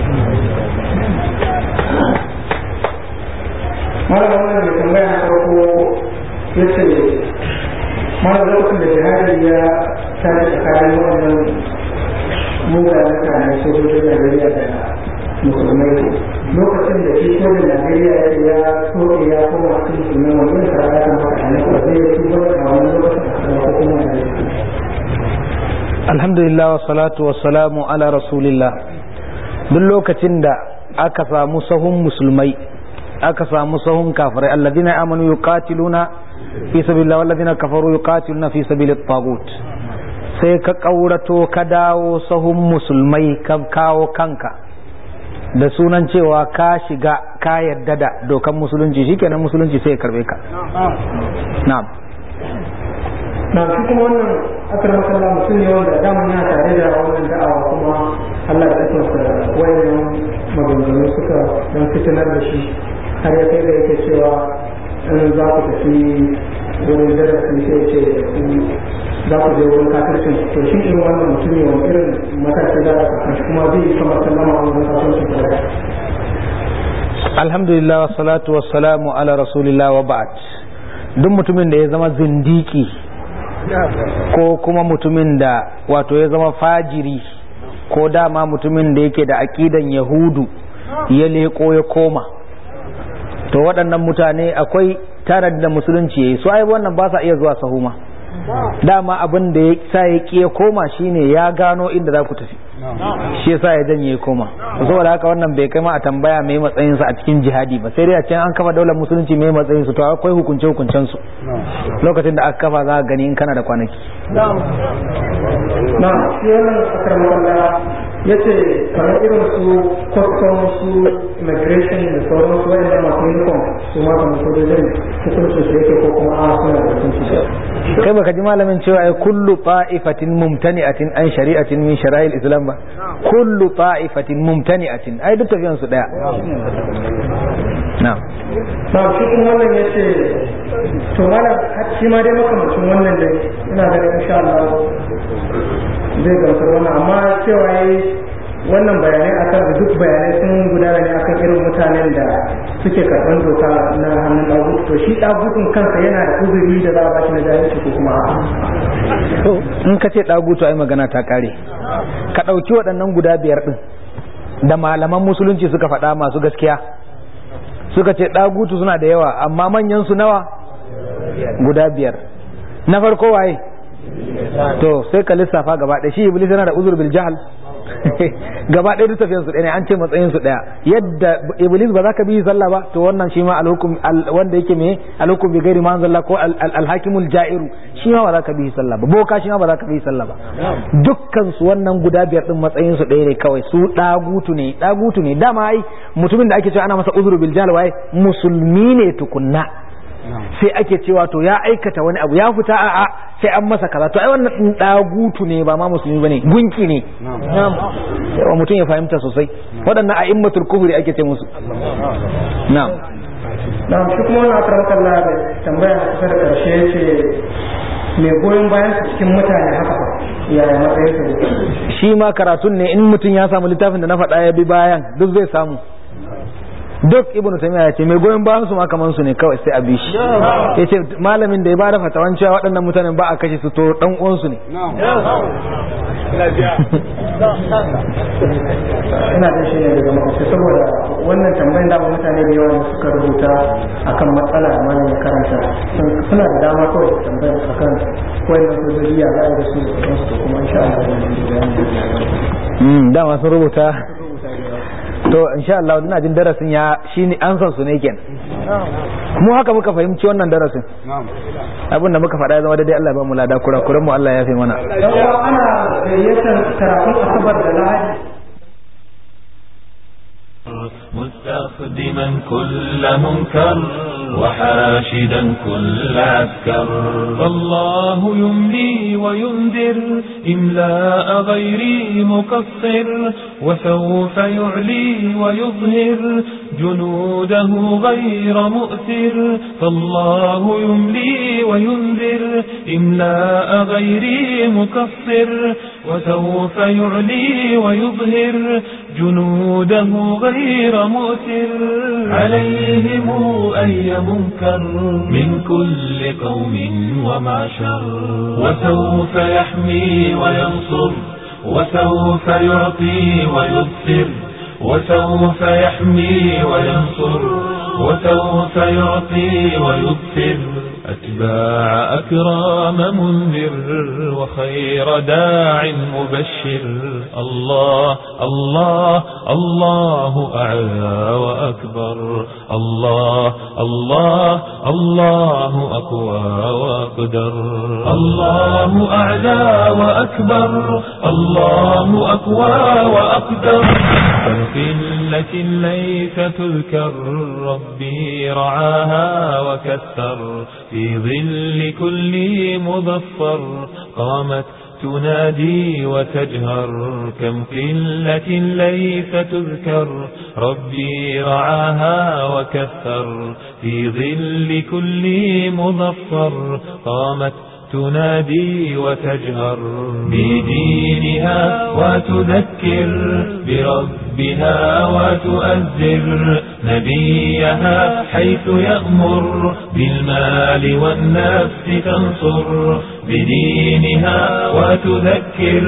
malam wannan da tambaya na farko ya ce malam lokacin da jihadi ya tare tsakanin wannan mugayen mutane sojojin Najeriya da musulmai lokacin da shi sojin Najeriya ya ce ya soke ya koma cikin musulmai wani da ya kan faɗa ne ko zai yi tubar a wani lokacin da kuma kuma da alhamdulillah wa salatu wa salamu ala rasulillah duk lokacin da aka samu sahun musulmai aka samu sahun kafirai alladhina amanu yuqatiluna fi sabilillah walladhina kafaru yuqatiluna fi sabilit tagut sai ka kaurato ka dawo sahun musulmai ka kawo kanka da sunan cewa ka shiga ka yadda da dokan musulunci shikenan musulunci sai ya karbe ka na'am na shi kuma wannan akar makalla mutum ne wanda daman yana tare da wannan da'awa kuma Allah da ikonsa wayannan maganganu suka dan fitinar da shi har ya kai da yake cewa in za ku tafi wurin darasi sai ce ku za ku je wurin kafircin to shi irin wannan mutum ne wani irin mataki za a kasan shi kuma zai yi kamar sallama a wurin kafircin tare alhamdulillah wa salatu wa salamu ala rasulillah wa ba'd duk mutumin da ya zama zindiki ko kuma mutumin da wato ya zama fajiri ko dama mutumin da yake da aqidan yahudu ya leko ya koma to waɗannan mutane akwai tarar da musulunci yayi su ai wannan ba sa iya zuwa sahuma dama abin da ya sa ya ƙi ya koma shine ya gano inda za ku tafi shi yasa ya janye ya koma saboda haka wannan bai kai ma a tambaya mai matsayin sa a cikin jihadi ba sai dai a can an kafa daular musulunci mai matsayin su to akwai hukunce hukuncen su lokacin da aka kafa za ka gani in kana da kwanaki na shi wannan akar makalla ya ce kamar irin su custom su immigration da sauran su wa'anda masu uniform su ma kamar sojojin hukuncin su yake ko kuma a suna da hukunci kai baka ji malamin cewa ai kullu ta'ifatin mumtani'atin an shari'atin min shara'il islam ba kullu ta'ifatin mumtani'atin ai duk tafiyan su daya na'am na shi kuma wannan ya ce to malam shi ma dai makamacin wannan dai ina ganin insha Allah zai gamsar wannan amma cewa yayi wannan bayanai akan duk bayanai sun gudana ne akan irin mutanen da suke karɓar doka na hannun ɗagutu to shi ɗagutun kansa yana da uzuri da za a bashi na jahilci ko kuma to in ka ce ɗagutu ai magana ta kare ka ɗauki waɗannan guda biyar ɗin da malaman musulunci suka faɗa masu gaskiya suka ce ɗagutu suna da yawa amma manyan su nawa guda biyar na farko waye to sai ka lissafa gaba ɗaya shi iblis yana da uzur bil jahal gaba ɗaya duk tafiyan su ɗaya ne an ce matsayin su ɗaya yadda iblis ba za ka bi sallah ba to wannan shi ma alhukum wanda yake me alhukum bi gairi ma anzalla ko alhakimul ja'iru shi ma ba za ka bi sallah ba boka shi ma ba za ka bi sallah ba dukkan su wannan guda biyar din matsayin su ɗaya ne kawai su dagutu ne dagutu ne dama ai mutumin da ake cewa ana masa uzuru bil jahl waye musulmi ne tukunna sai ake cewa to ya aikata wani abu ya fita a a sai an masa kaza to ai wannan din dagutu ne ba ma musulmi bane gunki ne yawa mutum ya fahimta sosai waɗannan a immatul kufri ake ce musu na'am na shi kuma wannan akar makalla da tambaya na kusa da ƙarshe ya ce mai goyon bayan su cikin mutane haka fa yaya matsayin su shi ma karatun ne in mutum ya samu littafin da na faɗa ya bi bayan duk zai samu duk ibnu taymiya ya ce mai goyon bayan su ma kaman su ne kawai sai a bi shi ya ce malamin da ya bada fatawan cewa waɗannan mutanen ba a kashe su to dan uwan su ne ina da shi ne daga makwabta saboda wannan tambayin da mutane da yawa suka rubuta akan matsala da malam ya karanta suna da dama kawai su tambaya akan wannan sojoji ya za a yi da su da su kuma insha Allah Mm, dama sun rubuta to insha Allah ina jin darasin ya shine an san su ne kenan mu haka muka fahimci wannan darasin abin da muka faɗa ya zama daidai Allah ya ba mu lada kurakuran mu Allah ya fi mana yawa ana gayyatar karatun asabar da lahadi مستخدما كل منكر وحاشدا كل عسكر فالله يملي وينذر إملاء غيري مقصر وسوف يعلي ويظهر جنوده غير مؤثر فالله يملي وينذر إملاء غير مكفر وسوف يعلي ويظهر جنوده غير مؤثر عليهم أي منكر من كل قوم ومعشر وسوف يحمي وينصر وسوف يعطي ويبصر وسوف يحمي وينصر وسوف يعطي ويبصر أتباع أكرام منذر وخير داع مبشر الله الله الله أعلى وأكبر الله الله الله أقوى وأقدر الله أعلى وأكبر الله أقوى وأقدر فالقلة ليس تذكر ربي رعاها وكثر في ظل كل مظفر قامت تنادي وتجهر كم قلة ليس تذكر ربي رعاها وكثر في ظل كل مظفر قامت تنادي وتجهر بدينها وتذكر بربها وتؤذر نبيها حيث يأمر بالمال والنفس تنصر بدينها وتذكر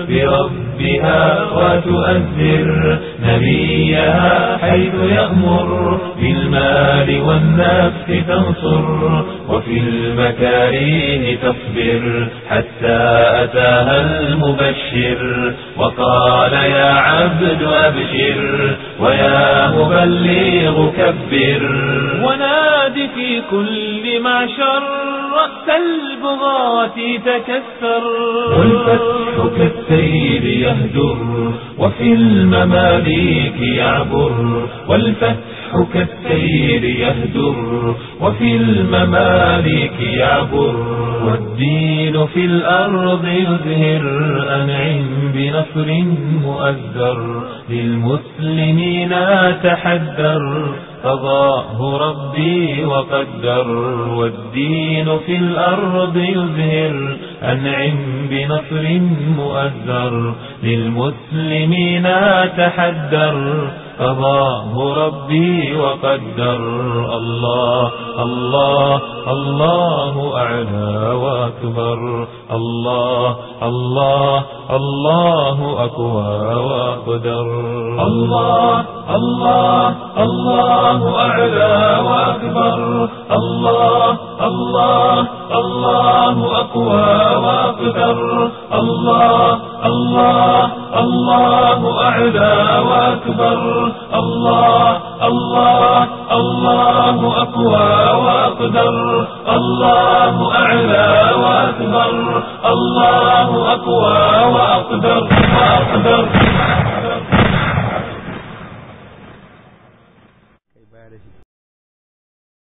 بربها وتؤذر نبيها حيث يأمر بالمال والنفس تنصر وفي المكاريه تصبر حتى أتاها المبشر وقال يا عبد أبشر ويا مبلغ كبر ونادي في كل معشر رأس البغاة تكسر والفتح كالسيل يهدر وفي المماليك يعبر والفتح كالسير يهدر وفي المماليك يعبر والدين في الأرض يزهر أنعم بنصر مؤذر للمسلمين تحذر قضاه ربي وقدر والدين في الأرض يزهر أنعم بنصر مؤذر للمسلمين تحذر قضاه ربي وقدر الله الله الله أعلى وأكبر الله الله الله أقوى وأقدر الله الله الله أعلى وأكبر الله الله الله أقوى وأقدر الله الله الله أعلى وأكبر الله الله الله أقوى وأقدر الله أعلى وأكبر الله أقوى وأقدر وأقدر